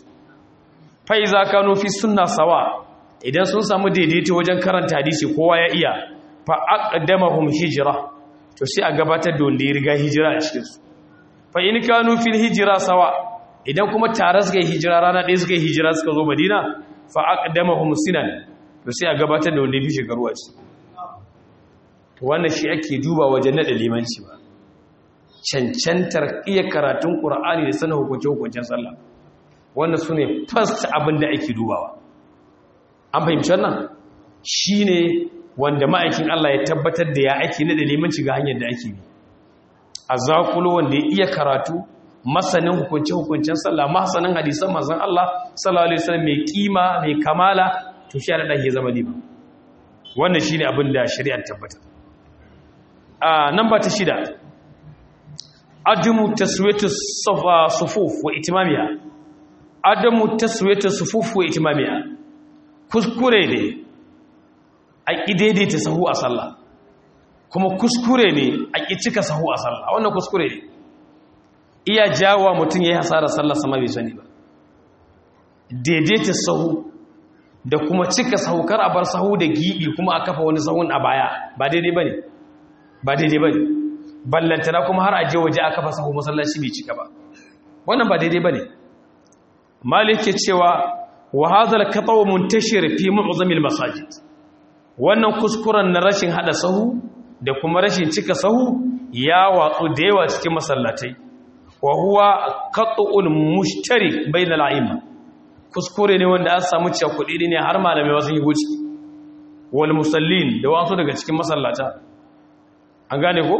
fai za ka nufi sunna sawa idan sun samu daidaito wajen karanta hadisi kowa ya iya fa'aƙaddamahun hijira to sai a gabatar da wanda ya riga hijira a cikinsu fa'in ka nufi hijira sawa idan kuma tare suka yi hijira rana ɗaya suka yi hijira suka zo madina fa'aƙaddamahun sinan to sai a gabatar da wanda ya fi shekaru a ciki wannan shi ake duba wajen naɗa limanci ba cancantar iya karatun ƙura'ani da sanin hukunce-hukuncen sallah wannan su ne first abin da ake dubawa an fahimci wannan shi ne wanda ma'aikin Allah ya tabbatar da ya ake naɗa limanci ga hanyar da ake bi a zakulo wanda ya iya karatu masanin hukunce-hukuncen sallah masanin hadisan mazan Allah sallallahu alaihi wasallam mai kima mai kamala to shi ya ya zama liman wannan shi ne abin da shari'ar tabbatar a namba ta shida adamu taswiyatu sufuf wa itimamiya adamu taswiyatu sufuf wa itimamiya kuskure ne a daidaita sahu a sallah kuma kuskure ne a ƙi cika sahu a sallah wannan kuskure ne iya jawa mutum ya yi hasarar sallah sama bai sani ba daidaita sahu da kuma cika saukar a bar sahu da gibi kuma a kafa wani sahun a baya ba daidai ba ne ba daidai ba ne ballantana kuma har aje waje a kafa sahu masallaci bai cika ba wannan ba daidai ba ne malik ke cewa wa hadhal qataw muntashir fi mu'zamil masajid wannan kuskuren na rashin hada sahu da kuma rashin cika sahu ya watsu da yawa cikin masallatai wa huwa qat'ul mushtari bainal a'imma kuskure ne wanda an samu cakudi ne har malamai wasu yi wuce wal musallin da wasu daga cikin masallata an gane ko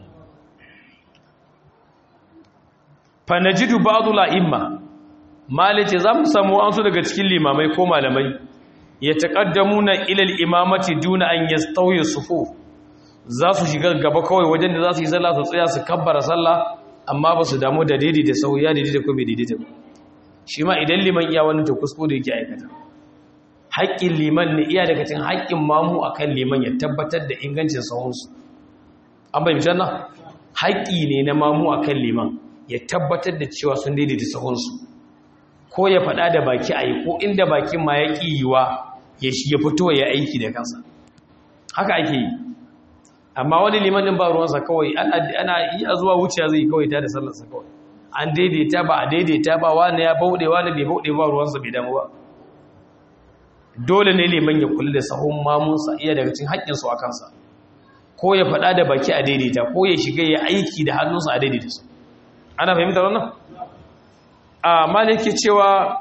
fa najidu ba'd la'imma malice za mu samu wasu daga cikin limamai ko malamai ya taqaddamuna ila al-imamati duna an yastawi sufuf za su shiga gaba kawai wajen da za su yi sallah su tsaya su kabbara sallah amma ba su damu da daidai da sauya daidai da ko bai daidai ba shi ma idan liman iya wani to kuskure yake aikata haƙƙin liman ne iya daga cikin haƙƙin mamu akan liman ya tabbatar da ingancin sahunsu an bai mitan nan haƙƙi ne na mamu akan liman ya tabbatar da cewa sun daidaita sahunsu ko ya faɗa da baki a yi ko inda bakin ma ya ƙi yiwa ya fito ya aiki da kansa haka ake yi amma wani liman ɗin ba ruwansa kawai ana iya zuwa wuciya zai kawai ta da sallarsa kawai an daidaita ba a daidaita ba wani ya bauɗe wani bai bauɗe ba ruwansa bai damu ba dole ne liman ya kula da sahun mamunsa iya daga cikin haƙƙinsu a kansa ko ya faɗa da baki a daidaita ko ya shiga ya aiki da hannunsa a daidaita su ana fahimtar wannan a maliki cewa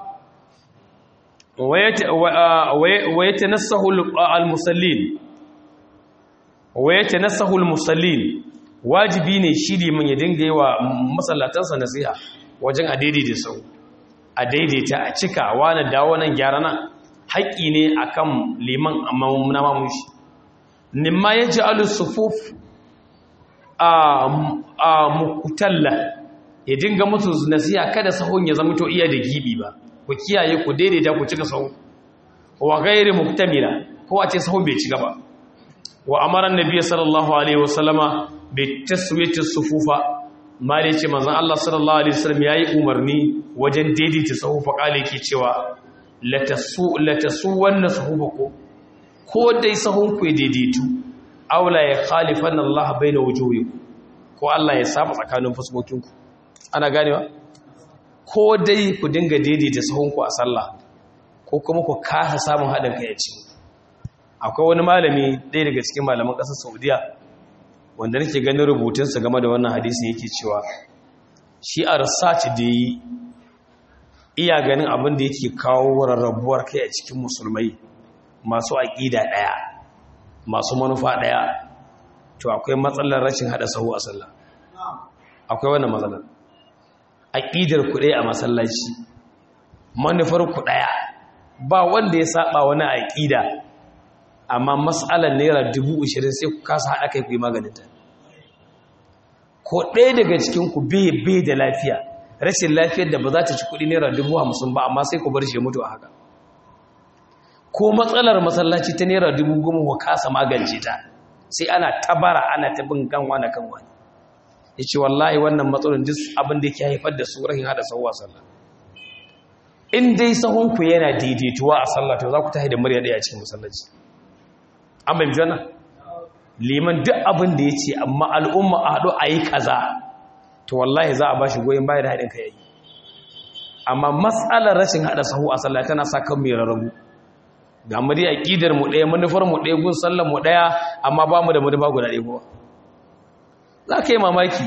wayata nasahu al-musallin wayata nasahu al-musallin wajibi ne shi liman ya dinga yi wa masallatansa nasiha wajen a daidaita sau a daidaita a cika wani dawo nan gyara nan haƙƙi ne akan liman amma na mamushi nimma ya ji alusufuf a mukutalla ya dinga musu nasiha kada sahun ya zama to iya da gibi ba ku kiyaye ku daidaita ku cika sahun wa gairi muktamila ko a ce sahun bai cika ba wa amaran nabiy sallallahu alaihi wasallama bi taswiyati sufufa ma da ce manzon Allah sallallahu alaihi wasallam yayi umarni wajen daidaita sahufa kale ke cewa latasu latasu wannan sahufa ko ko dai sahun ku daidaitu aula ya khalifan Allah baina wujuhikum ko Allah ya saba tsakanin fuskokinku ana ganewa ko dai ku dinga daidaita sahun ku a sallah ko kuma ku kasa samun haɗin kai a ciki akwai wani malami ɗaya daga cikin malaman ƙasar Saudiya wanda nake ganin rubutunsa game da wannan hadisi yake cewa shi a research da yi iya ganin abin da yake kawo rarrabuwar kai a cikin musulmai masu aƙida ɗaya masu manufa ɗaya to akwai matsalar rashin haɗa sahu a sallah akwai wannan matsalar aƙidar ku ɗaya a masallaci manufar ku ɗaya ba wanda ya saba wani aƙida amma matsalar naira dubu ashirin sai ku kasa haɗa kai ku yi maganinta ko ɗaya daga cikinku bai da lafiya rashin lafiyar da ba za ta ci kuɗi naira dubu hamsin ba amma sai ku bar shi mutu a haka ko matsalar masallaci ta naira dubu goma ku kasa magance ta sai ana tabara ana ta bin kan wani kan wani ya ce wallahi wannan matsalolin duk abin da ke haifar da su rahin haɗa sauwa sallah in dai sahunku yana daidaituwa a sallah to za ku tahi da murya ɗaya a cikin masallaci an bai jana liman duk abin da ya ce amma al'umma a haɗu a yi kaza to wallahi za a ba shi goyon bayan haɗin ka yayi amma matsalar rashin haɗa sahu a sallah tana sa kan mai rarrabu ga mu dai aqidar mu ɗaya manufar mu ɗaya gun sallar mu ɗaya amma ba mu da manufa guda ɗaya ba za ka yi mamaki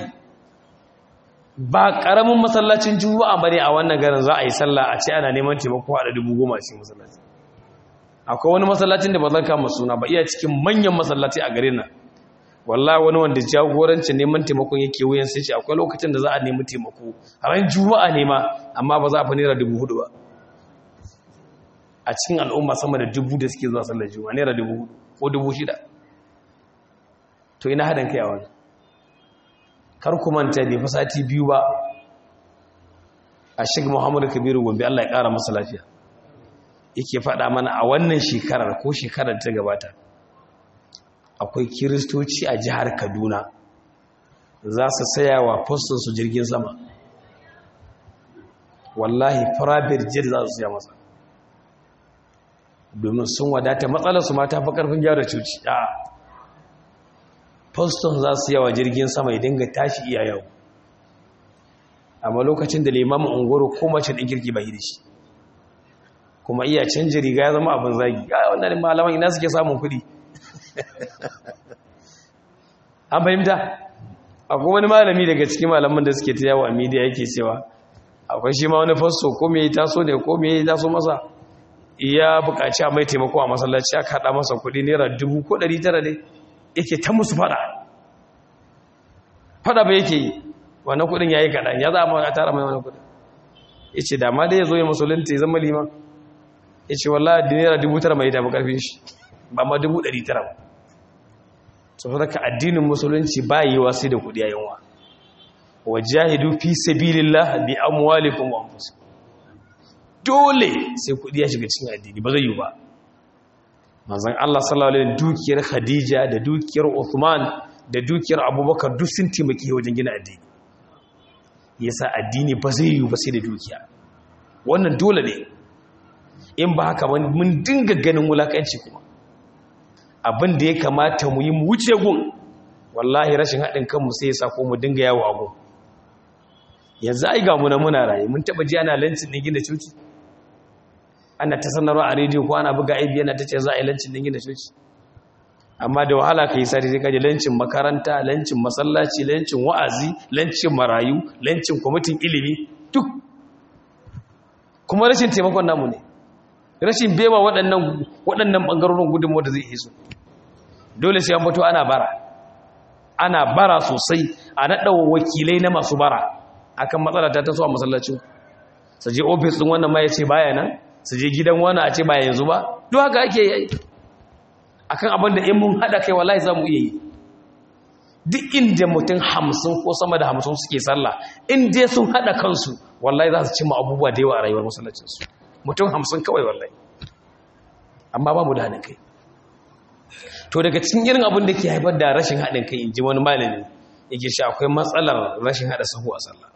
ba ƙaramin masallacin juma'a bane a wannan garin za a yi sallah a ce ana neman taimako a dubu goma cikin masallaci akwai wani masallacin da ba zan kama suna ba iya cikin manyan masallaci a garin nan wallahi wani wanda jagorancin neman taimakon yake wuyan sai ce akwai lokacin da za a nemi taimako ran juma'a ne ma amma ba za a fa naira dubu hudu ba a cikin al'umma sama da dubu da suke zuwa sallar juma'a naira dubu hudu ko dubu shida to ina haɗin kai a wani kar ku manta bai fa sati biyu ba a shiga muhammadu kabiru gombe allah ya ƙara masa lafiya yake faɗa mana a wannan shekarar ko shekarar ta gabata akwai kiristoci a jihar kaduna za su saya wa su jirgin sama wallahi private jet za su siya masa domin sun wadata matsalarsu ma ta fi ƙarfin gyara cuci a foston za su yawa jirgin sama ya dinga tashi iya yau amma lokacin da limamin ungoro ko mace ɗin kirki bai da shi kuma iya canji riga ya zama abin zagi ya wannan malaman ina suke samun kuɗi an fahimta akwai wani malami daga cikin malaman da suke ta yawo a midiya yake cewa akwai shi ma wani fasto ko me ya taso ne ko me ya taso masa iya buƙaci a mai taimako a masallaci aka haɗa masa kuɗi naira dubu ko ɗari tara ne yake ta musu fada fada ba yake yi wannan kuɗin ya yi kaɗan ya za a tara mai wani kuɗin ya ce dama dai ya zo ya musulunta ya zama liman ya ce wallah da naira dubu tara mai tafi ƙarfin shi ba ma dubu ɗari tara ba saboda ka addinin musulunci ba yi wa sai da kuɗi a yanwa wa jahidu fi sabilillah bi amwalikum wa anfusikum dole sai kuɗi ya shiga cikin addini ba zai yi ba manzon Allah sallallahu alaihi dukiyar Khadija da dukiyar Uthman da dukiyar Abubakar duk sun taimake wajen gina addini yasa addini ba zai yi ba sai da dukiya wannan dole ne in ba haka mun dinga ganin wulakanci kuma abin da ya kamata mu yi mu wuce gun wallahi rashin haɗin kanmu sai ya sa ko mu dinga yawo a gun yanzu ai ga mu na muna raye mun taba ji ana lancin din gina coci ana ta sanarwa a rediyo ko ana buga aibi yana ta ce za a yi lancin din gina coci amma da wahala ka yi sari sai ka ji lancin makaranta lancin masallaci lancin wa'azi lancin marayu lancin kwamitin ilimi duk kuma rashin taimakon namu ne rashin bewa waɗannan waɗannan ɓangarorin gudunmu da zai iso dole sai an fito ana bara ana bara sosai a naɗawa wakilai na masu bara akan matsala ta taso a masallacin su je ofis din wannan ma ya ce baya nan su je gidan wani a ce ba yanzu ba duk haka ake yi akan abin da in mun haɗa kai wallahi za mu iya yi duk inda mutum hamsin ko sama da hamsin suke sallah in dai sun haɗa kansu wallahi za su cimma abubuwa da yawa a rayuwar masallacinsu mutum hamsin kawai wallahi amma ba mu da haɗin kai to daga cikin irin abin da ke haifar da rashin haɗin kai in ji wani malami yake shi akwai matsalar rashin haɗa sahu a sallah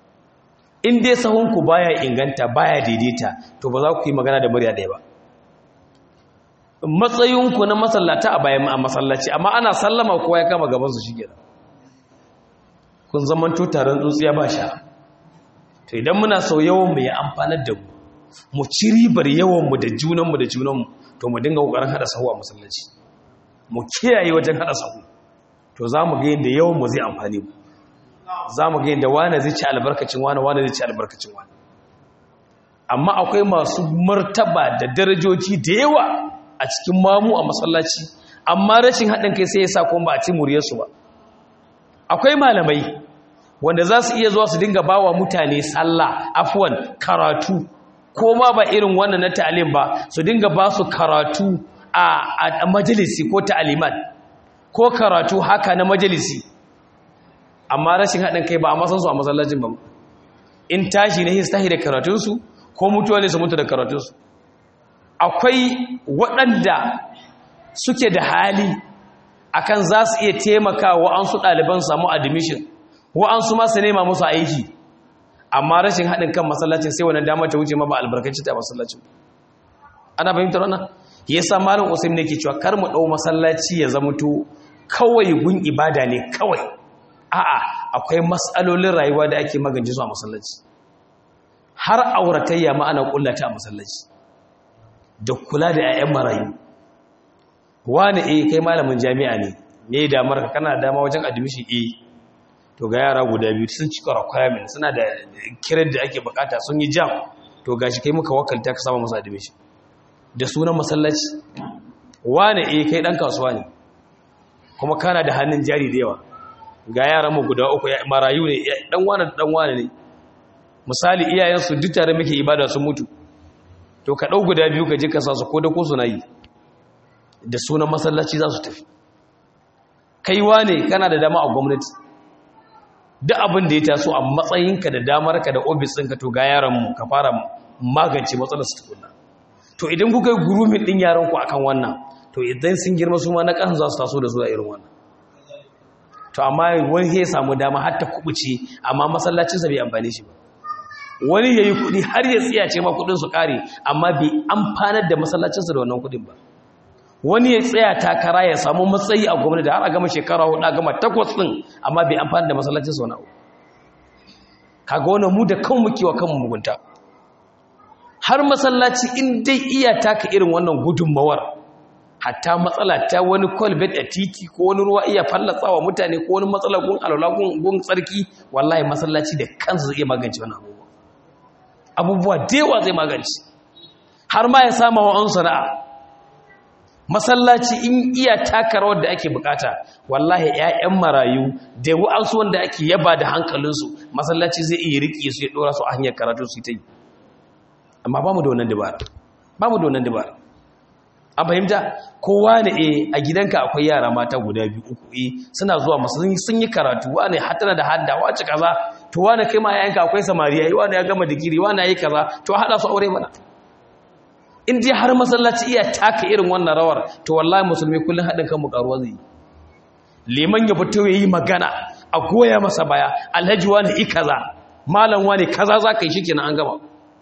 in dai sahunku baya inganta baya daidaita to ba za ku yi magana da murya ɗaya ba matsayinku na masallata a bayan a masallaci amma ana sallama kowa ya kama gabansu shi gina kun zaman taron tsutsiya ba sha to idan muna sau yawan mu ya amfanar da mu mu ci ribar yawanmu da junanmu da junanmu to mu dinga ƙoƙarin haɗa sahu a masallaci mu kiyaye wajen haɗa sahu to za mu ga yadda yawanmu zai amfani mu za mu ga yadda wane zai ci albarkacin wane wane zai ci albarkacin wane amma akwai masu martaba da darajoji da yawa a cikin mamu a masallaci amma rashin haɗin kai sai ya sa kuma ba a ci muryarsu ba akwai malamai wanda za su iya zuwa su dinga ba wa mutane sallah afuwan karatu ko ma ba irin wannan na ta'alim ba su dinga ba su karatu a majalisi ko ta'alimat ko karatu haka na majalisi amma rashin haɗin kai ba a masansu a masallacin ba in tashi na histahi da karatunsu ko mutuwa ne su mutu da karatunsu akwai waɗanda suke da hali akan za su iya taimaka wa'ansu ɗaliban samu admission wa'ansu masu nema musu aiki amma rashin haɗin kan masallacin sai wani damar ta wuce ma ba albarkaci ta masallacin ana fahimtar wannan ya sa malin usaim ne ke cewa kar mu ɗau masallaci ya zama to kawai gun ibada ne kawai a'a akwai matsalolin rayuwa da ake magance su a masallaci har auratayya ma ana kullata a masallaci da kula da 'ya'yan marayu wani eh kai malamin jami'a ne me damar ka kana dama wajen admission eh to ga yara guda biyu sun cika requirement suna da kiran da ake bukata sun yi jam to gashi kai muka wakalta ka sama musu admission da sunan masallaci wani eh kai dan kasuwa ne kuma kana da hannun jari da yawa ga yaran mu guda uku marayu ne dan wani dan wani ne misali iyayensu duk tare muke ibada sun mutu to ka ɗau guda biyu ka je ka sa su ko da ko suna yi da sunan masallaci za su tafi kaiwa ne kana da dama a gwamnati duk abin da ya taso a matsayinka da damarka da ofis ɗinka to ga yaranmu ka fara magance matsalar su tukuna to idan kuka yi gurumin ɗin yaranku akan wannan to idan sun girma su ma na ƙasan za su taso da zuwa irin wannan to amma wani ya samu dama har ta kubuce amma masallacinsa bai amfani shi ba wani yayi kudi har ya tsiya ce ma kudin su kare amma bai amfanar da masallacinsa da wannan kudin ba wani ya tsaya takara ya samu matsayi a gwamnati da har a gama shekara hudu a gama takwas din amma bai amfani da masallacinsa wani abu kaga wannan mu da kan muke wa kanmu mugunta har masallaci in dai iya taka irin wannan gudunmawar hatta matsala ta wani kwalbet a titi ko wani ruwa iya fallatsawa mutane ko wani matsala gun alwala gun tsarki wallahi masallaci da kansa zai iya magance wani abubuwa abubuwa da yawa zai magance har ma ya sama wa an sana'a masallaci in iya taka rawar da ake bukata wallahi ƴaƴan marayu da wa'ansu wanda ake yaba da hankalinsu masallaci zai iya riƙe su ya ɗora su a hanyar karatu su ta yi amma ba mu da wannan dabara ba mu da wannan dabara an fahimta kowa ne e a gidanka akwai yara mata guda biyu uku e suna zuwa masu sun yi karatu wane hatana da hadda wace kaza to wane kai ma yayanka akwai samariya yi wane ya gama digiri wane ya yi kaza to haɗa su aure mana in dai har masallaci iya taka irin wannan rawar to wallahi musulmi kullum haɗin kan mu karuwa zai yi liman ya fito ya yi magana a goya masa baya alhaji wani i kaza malam wani kaza za ka yi shi kenan an gama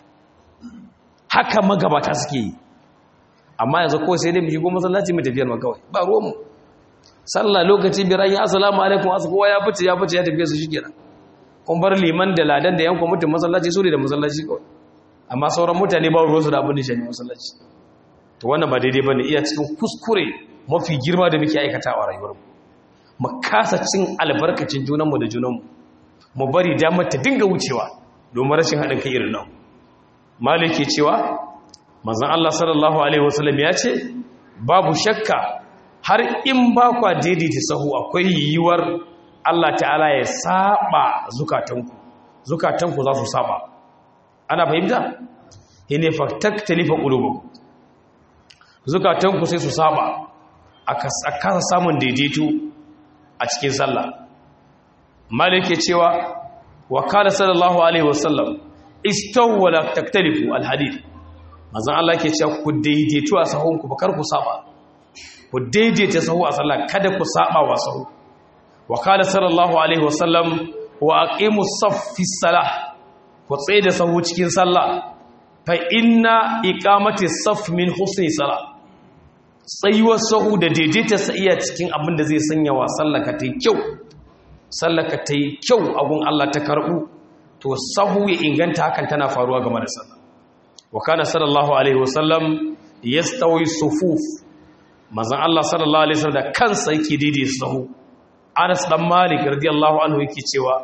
haka magabata suke yi amma yanzu kawai sai dai mu shigo masallaci mu tafiyar ma kawai ba ruwanmu sallah lokaci biran ya assalamu alaikum asu kowa ya fice ya fice ya tafiye su shikenan kun bar liman da ladan da yan kwamitin masallaci su ne da masallaci kawai amma sauran mutane ba ruwansu da abin da shi masallaci to wannan ba daidai bane iya cikin kuskure mafi girma da muke aikatawa a rayuwarmu mu kasa cin albarkacin junanmu da junanmu mu bari damar ta dinga wucewa domin rashin haɗin kai irin nan maliki cewa manzon Allah sallallahu alaihi wasallam ya ce babu shakka har in ba kwa daidaita sahu akwai yiwuwar Allah ta'ala ya saba zukatanku zukatanku za su saba ana fahimta hine faktaktalifa qulubukum zukatanku sai su saba a kasa samun daidaito a cikin sallah malike cewa wa qala sallallahu alaihi wasallam istawu wa la taktalifu alhadith manzon Allah ke cewa ku daidaitu a sahunku ba kar ku saba ku daidaita sahu a sallah kada ku saba wa sahu wa qala sallallahu alaihi wasallam wa aqimu saff fi salah ku tsaye da sahu cikin sallah fa inna iqamati saff min husni salah tsayuwar sahu da daidaita sa iya cikin abin da zai sanya wa sallaka ta kyau sallaka ta kyau a gun Allah ta karbu to sahu ya inganta hakan tana faruwa game da sallah wa kana sallallahu alaihi wasallam yastawi sufuf manzon Allah sallallahu alaihi wasallam da kansa yake daidai sahu Anas dan Malik radiyallahu anhu yake cewa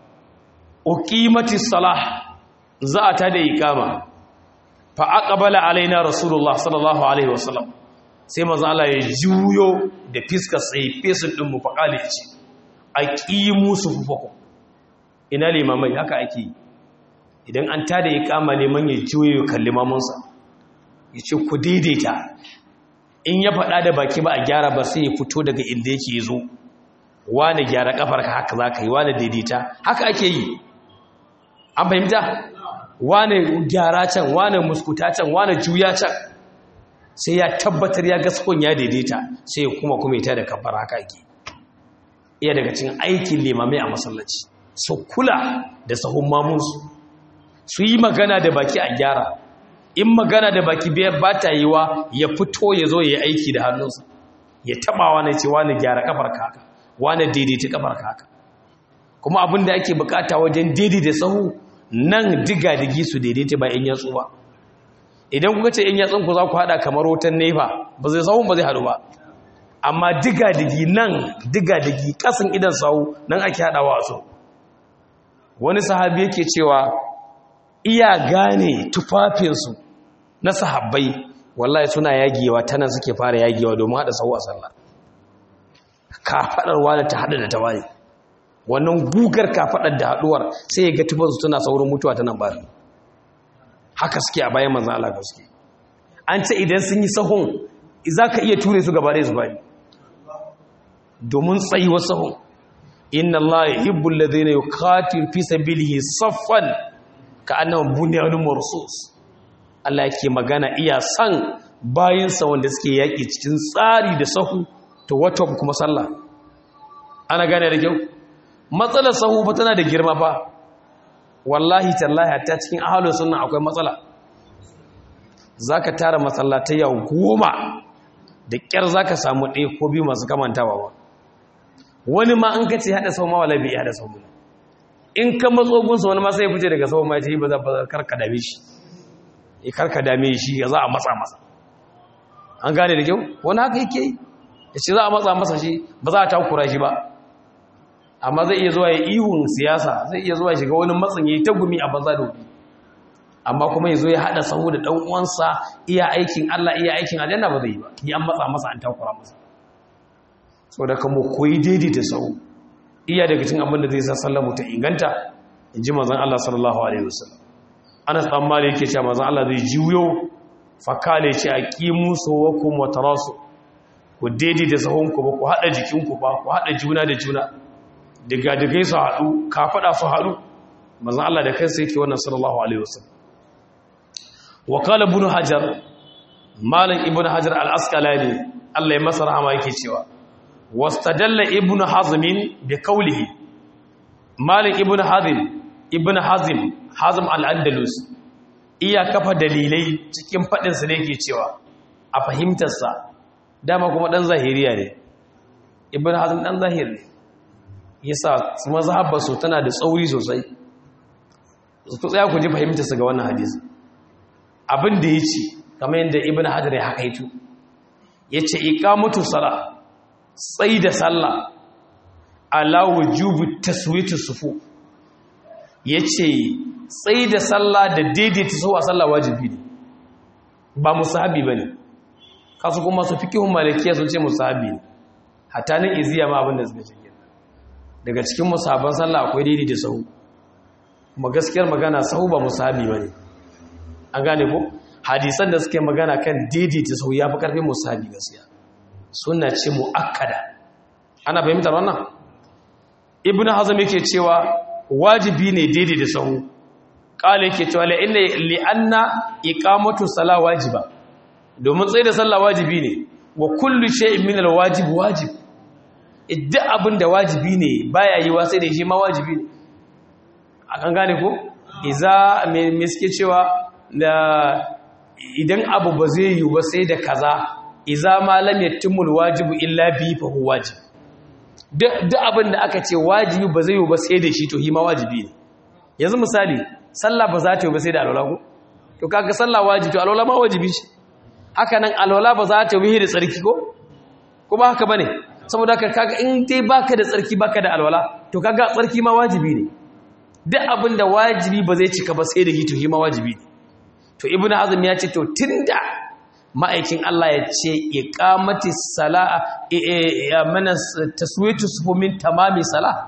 uqimati salah za ta da iqama fa aqbala alaina rasulullah sallallahu alaihi wasallam sai manzon Allah ya juyo da fiskar sai fesin din mu fa kale ce aqimu sufufakum ina limamai haka ake yi idan an tada ya kama neman ya juye ya kalli mamunsa ya ce ku daidaita in ya faɗa da baki ba a gyara ba sai ya fito daga inda yake zo wane gyara kafarka haka za ka yi wane daidaita haka ake yi an fahimta wane gyara can wane muskuta can wane juya can sai ya tabbatar ya gaskon ya daidaita sai ya kuma kuma ita da kafar haka ake iya daga cikin aikin limamai a masallaci su kula da sahun mamunsu su yi magana da baki a gyara in magana da baki ba ta yi wa ya fito ya zo ya yi aiki da hannunsa ya taba wani ce wani gyara kafar haka wani daidaita kafar haka kuma abin da ake bukata wajen daidaita sahu nan diga digi su daidaita ba in yatsu ba idan kuka ce in yatsun ku za ku hada kamar wutan nefa ba zai sahun ba zai hadu ba amma diga digi nan diga digi kasan idan sahu nan ake hadawa a so wani sahabi yake cewa iya gane tufafinsu na sahabbai wallahi suna yagewa tana suke fara yagewa domin haɗa sahu a sallah kafaɗar wani ta haɗa da ta wani wannan gugar kafaɗar da haɗuwar sai ya ga tufansu suna saurin mutuwa ta nan ba haka suke a bayan manzan Allah gaske an ce idan sun yi sahun za ka iya ture su gaba da su bani domin tsayuwar sahun inna Allah yuhibbu alladhina yuqatilu fi sabilihi saffan ka'annahum bunyanun marsus Allah yake magana iya san bayinsa wanda suke yaki cikin tsari da sahu to wato kuma sallah ana gane da kyau matsalar sahu fa tana da girma fa wallahi tallahi hatta cikin ahalus sunna akwai matsala zaka tara masallatai yau goma da kyar zaka samu ɗaya ko biyu masu kamantawa ba wani ma an kace hada sau ma wala bai hada sau in ka matso gunsa wani ma sai ya fice daga sau ma ya ce ba za karka dame shi ya karka dame shi ya za a matsa masa an gane da kyau wani haka yake yi ya ce za a matsa masa shi ba za a takura shi ba amma zai iya zuwa ya ihun siyasa zai iya zuwa shiga wani matsin ya yi ta gumi a banza da wuri amma kuma ya zo ya haɗa sahu da ɗan uwansa iya aikin Allah iya aikin aljanna ba zai yi ba ni an matsa masa an takura masa so da kamo koyi daidaita sahu iya daga cikin abin da zai sa sallar mu ta inganta in ji manzon Allah sallallahu alaihi wasallam Anas dan Malik yake cewa manzon Allah zai jiyo fakale ce aqimu sawakum wa tarasu ku daidaita sahunku ba ku haɗa jikinku ba ku haɗa juna da juna daga dagai su haɗu ka faɗa su haɗu mazan Allah da kansa yake wannan sallallahu alaihi wasallam wa qala ibn hajar malam ibn hajar al-asqalani Allah ya masa rahama yake cewa wastadalla ibn hazm bi qawlihi malam ibn hazm ibn hazm hazm al-andalus iya kafa dalilai cikin fadin sa ne yake cewa a fahimtar sa dama kuma dan zahiriya ne ibn hazm dan zahir ne yasa mazhabar su tana da tsauri sosai ku tsaya ku ji fahimtar su ga wannan hadisi abin da yace kamar yadda ibn hajar ya hakaitu yace iqamatu sala tsai da sallah ala wujubu taswitu sufu yace tsai da sallah da daidaita su a sallah wajibi ne ba musahabi bane kasu kuma su fikihun malikiya sun ce musahabi ne hatta nan iziya ma abin da suka ce daga cikin musahaban sallah akwai daidai da sahu kuma gaskiyar magana sahu ba musahabi bane an gane ko hadisan da suke magana kan daidai da sahu yafi karfin musahabi gaskiya sunna ce muakkada ana fahimtar wannan ibnu hazm yake cewa wajibi ne daidai da sahu kala yake cewa la inna li anna iqamatu salah wajiba domin tsaye da sallah wajibi ne wa kullu shay'in min alwajib wajib idan abin da wajibi ne baya yi wa sai da shi ma wajibi ne akan gane ko iza me suke cewa da idan abu ba zai yi ba sai da kaza iza ma lam yatimul wajibu illa bi fa huwa wajib duk abin da aka ce wajibi ba zai yi ba sai da shi to hi ma wajibi ne yanzu misali sallah ba za ta yi ba sai da alwala ko to kaga sallah wajibi to alwala ma wajibi ce haka nan alwala ba za ta yi da tsarki ko kuma haka bane saboda haka kaga in dai baka da tsarki baka da alwala to kaga tsarki ma wajibi ne duk abin da wajibi ba zai cika ba sai da hito shi ma wajibi ne to ibnu azm ya ce to tunda ma'aikin Allah ya ce iqamati sala'a ya mana taswitu sufu min tamami salah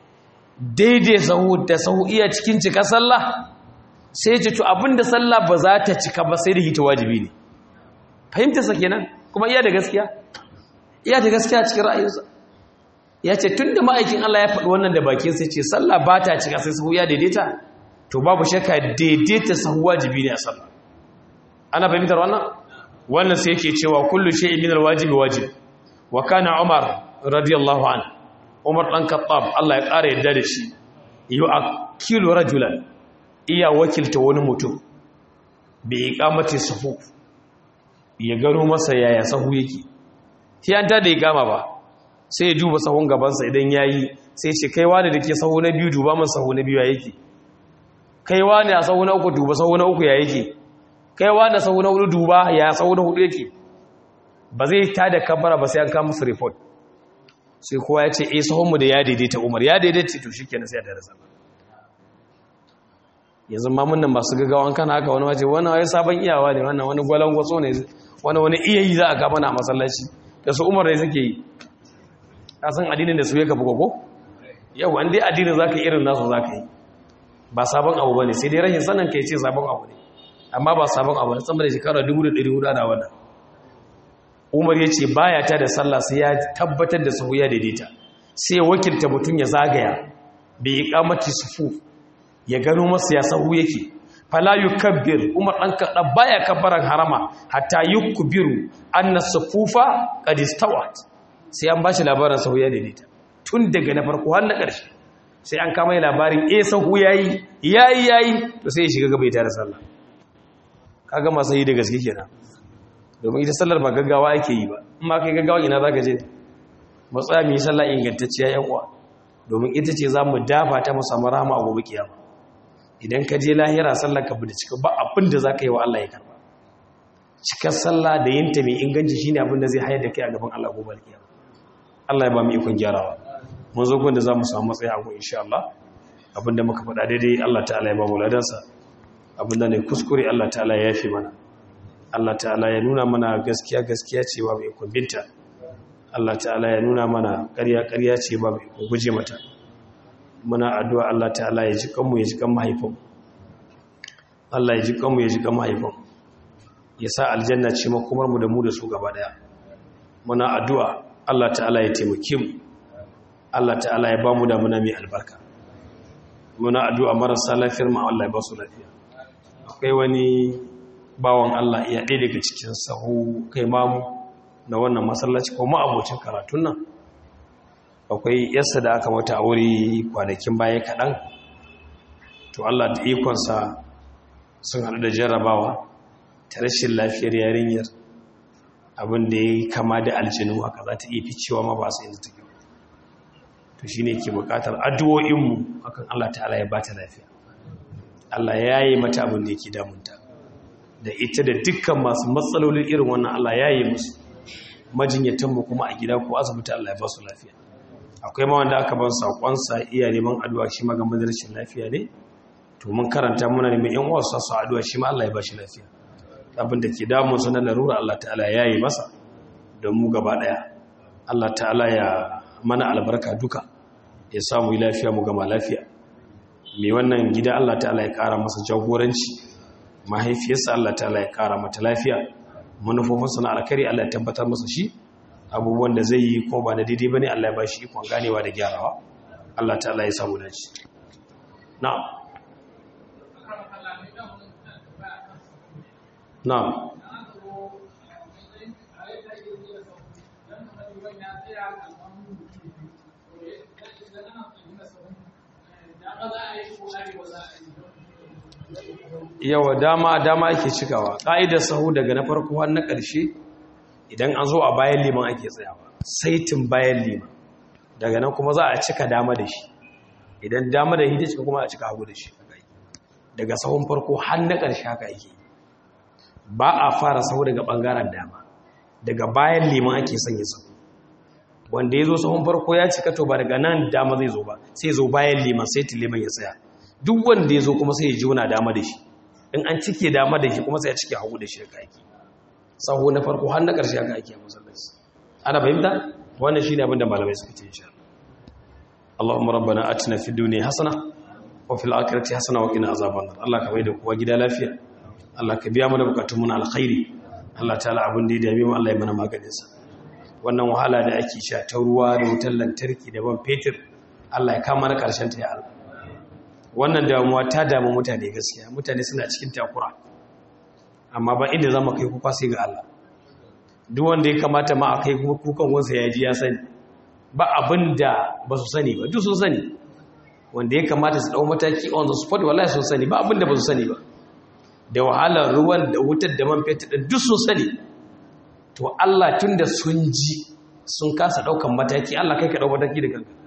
daidai sahu da sahu iya cikin cika sallah sai ce to abinda sallah ba za ta cika ba sai da hito wajibi ne fahimtarsa kenan kuma iya da gaskiya iya da gaskiya cikin ra'ayinsa ya ce tun da ma'aikin Allah ya faɗi wannan da bakin sai ce sallah ba ta cika sai sahu ya daidaita to babu shakka daidaita sahu wajibi ne a sallah ana fahimtar wannan wannan sai yake cewa kullu shay'in min alwajibi wajib wa kana umar radiyallahu an umar dan khattab Allah ya ƙara yadda da shi yu'akilu rajulan iya wakilta wani mutum bi iqamati sufuf ya gano masa yaya sahu yake shi an tada igama ba sai ya duba sahun gabansa idan yayi sai ce kai wani da ke sahu na biyu duba min sahu na biyu ya yake kai wani a sahu na uku duba sahu na uku ya yake kai wani a sahu na hudu duba ya sahu na hudu yake ba zai tada kabara ba sai an kama musu report sai kowa ya ce eh sahunmu da ya daidaita umar ya daidaita to shikenan sai ya tada sallah yanzu ma mun nan masu gaggawan kana haka wani waje wani wani sabon iyawa ne wannan wani gwalan gwaso ne wani wani iya yi za a kama na masallaci da su umar da suke yi kasan addinin da su ya kafa koko yau an dai addinin za ka yi irin nasu za ka yi ba sabon abu ba ne sai dai rashin sanin ka yi ce sabon abu ne amma ba sabon abu ne tsambar da shekara 1400 da wannan umar ya ce baya ta da sallah sai ya tabbatar da sahu ya daidaita sai ya wakilta mutum ya zagaya bai yi kamati sufu ya gano masa ya sahu yake fala yukabbir umar dan kada baya kabbaran harama hatta yukbiru anna sufufa qad istawat sai an bashi labarin sahu ya daidaita tun daga na farko har na ƙarshe sai an kama labarin eh sahu yayi yayi yayi to sai ya shiga gaba ya tare sallah kaga masu yi da gaske kenan domin ita sallar ba gaggawa ake yi ba in ma kai gaggawa ina zaka je matsaya mu yi sallah ingantacciya yan uwa domin ita ce za mu dafa ta mu samu rahama a gobe kiyama idan ka je lahira sallar ka bude cika ba abin da zaka yi wa Allah ya karba cikar sallah da yinta mai inganci shine abin da zai hayar da kai a gaban Allah gobe kiyama Allah ya ba mu ikon gyarawa mun zo gun da za mu samu matsayi a gun insha Allah abin da muka faɗa daidai Allah ta'ala ya ba mu ladansa abin da ne kuskure Allah ta'ala ya yafi mana Allah ta'ala ya nuna mana gaskiya gaskiya ce ba mai ikon binta Allah ta'ala ya nuna mana ƙarya ƙarya ce ba mai ikon guje mata muna addu'a Allah ta'ala ya ji kanmu ya ji kan mahaifin Allah ya ji kanmu ya ji kan mahaifin ya sa aljanna ce makomar mu da mu da su gaba daya muna addu'a Allah ta'ala ya taimake mu Allah ta'ala ya ba mu da muna mai albarka muna addu'a marasa lafiyar mu Allah ya ba su lafiya akwai wani bawan Allah iya ɗaya daga cikin sahu kai mamu na wannan masallaci ko ma'abocin karatun nan akwai yarsa da aka mata aure kwanakin baya kaɗan to Allah da ikonsa sun haɗu da jarrabawa ta rashin lafiyar yarinyar abin da ya kama da aljinu haka za ta iya ficewa ma ba su inda take to shi ne ke bukatar addu'o'inmu akan Allah ta'ala ya ba ta lafiya Allah ya yi mata abin da yake damunta da ita da dukkan masu matsalolin irin wannan Allah ya yi musu majinyatanmu kuma a gida ko asibiti Allah ya ba su lafiya akwai ma wanda aka ban saƙonsa iya neman addu'a shi ma game da rashin lafiya ne to mun karanta muna neman yan uwa su addu'a shi ma Allah ya ba shi lafiya abin da ke damun su na larura Allah ta'ala ya yi masa don mu gaba daya Allah ta'ala ya mana albarka duka ya samu lafiya mu gama lafiya mai wannan gida Allah ta'ala ya kara masa jagoranci mahaifiyarsa Allah ta'ala ya kara mata lafiya manufofinsa na alkari Allah ya tabbatar masa shi abubuwan da zai yi ko ba na daidai bane Allah ya ba shi ikon ganewa da gyarawa Allah ta'ala ya samu dace na'am na'am yawa dama dama ake cikawa ƙa'idar sahu daga na farko har na ƙarshe idan an zo a bayan liman ake tsayawa saitin bayan liman daga nan kuma za a cika dama da shi idan dama da hita cika kuma a cika hagu da shi daga sahun farko har na ƙarshe haka ake ba a fara sahu daga ɓangaren dama daga bayan liman ake sanya sahu wanda ya zo sahun farko ya cika to ba daga nan dama zai zo ba sai zo bayan liman saitin liman ya tsaya duk wanda ya zo kuma sai ya juna dama da shi in an cike dama da shi kuma sai ya cike hagu da shi da ake sahu na farko har na ƙarshe haka ake a masallaci ana fahimta wannan shine abin da malamai suka ce insha Allahumma rabbana atina fid dunya hasana wa fil akhirati hasana wa qina azaban nar Allah ka maida kowa gida lafiya Allah ka biya mana bukatun mu na alkhairi Allah ta'ala abin da ya dame mu Allah ya mana maganin sa wannan wahala da ake sha ta ruwa da wutar lantarki da ban fetur Allah ya kama na karshen ta ya Allah wannan damuwa ta damu mutane gaskiya mutane suna cikin takura amma ba inda zama kai kuka sai ga Allah duk wanda ya kamata ma a kai kukan wansa ya ji ya sani ba abin da ba su sani ba duk sun sani wanda ya kamata su dau mataki on the spot wallahi sun sani ba abin da ba su sani ba da wahalar ruwan da wutar da man fetur duk sun sani to Allah tunda sun ji sun kasa daukan mataki Allah kai ka dau mataki da kanka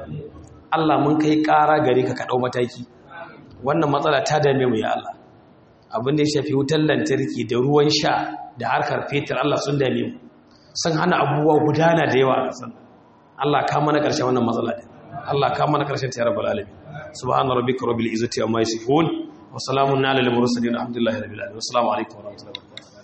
Allah mun kai ƙara gare ka ka dau mataki wannan matsala ta dame mu ya Allah abin da ya shafi wutar lantarki da ruwan sha da harkar fetur Allah sun dame mu sun hana abubuwa gudana da yawa a ƙasar Allah ka mana ƙarshen wannan matsala din Allah ka mana ƙarshen ta rabbal alamin subhana rabbika rabbil izzati amma yasifun wa salamun ala al mursalin alhamdulillahi rabbil alamin assalamu alaikum wa rahmatullahi wa barakatuh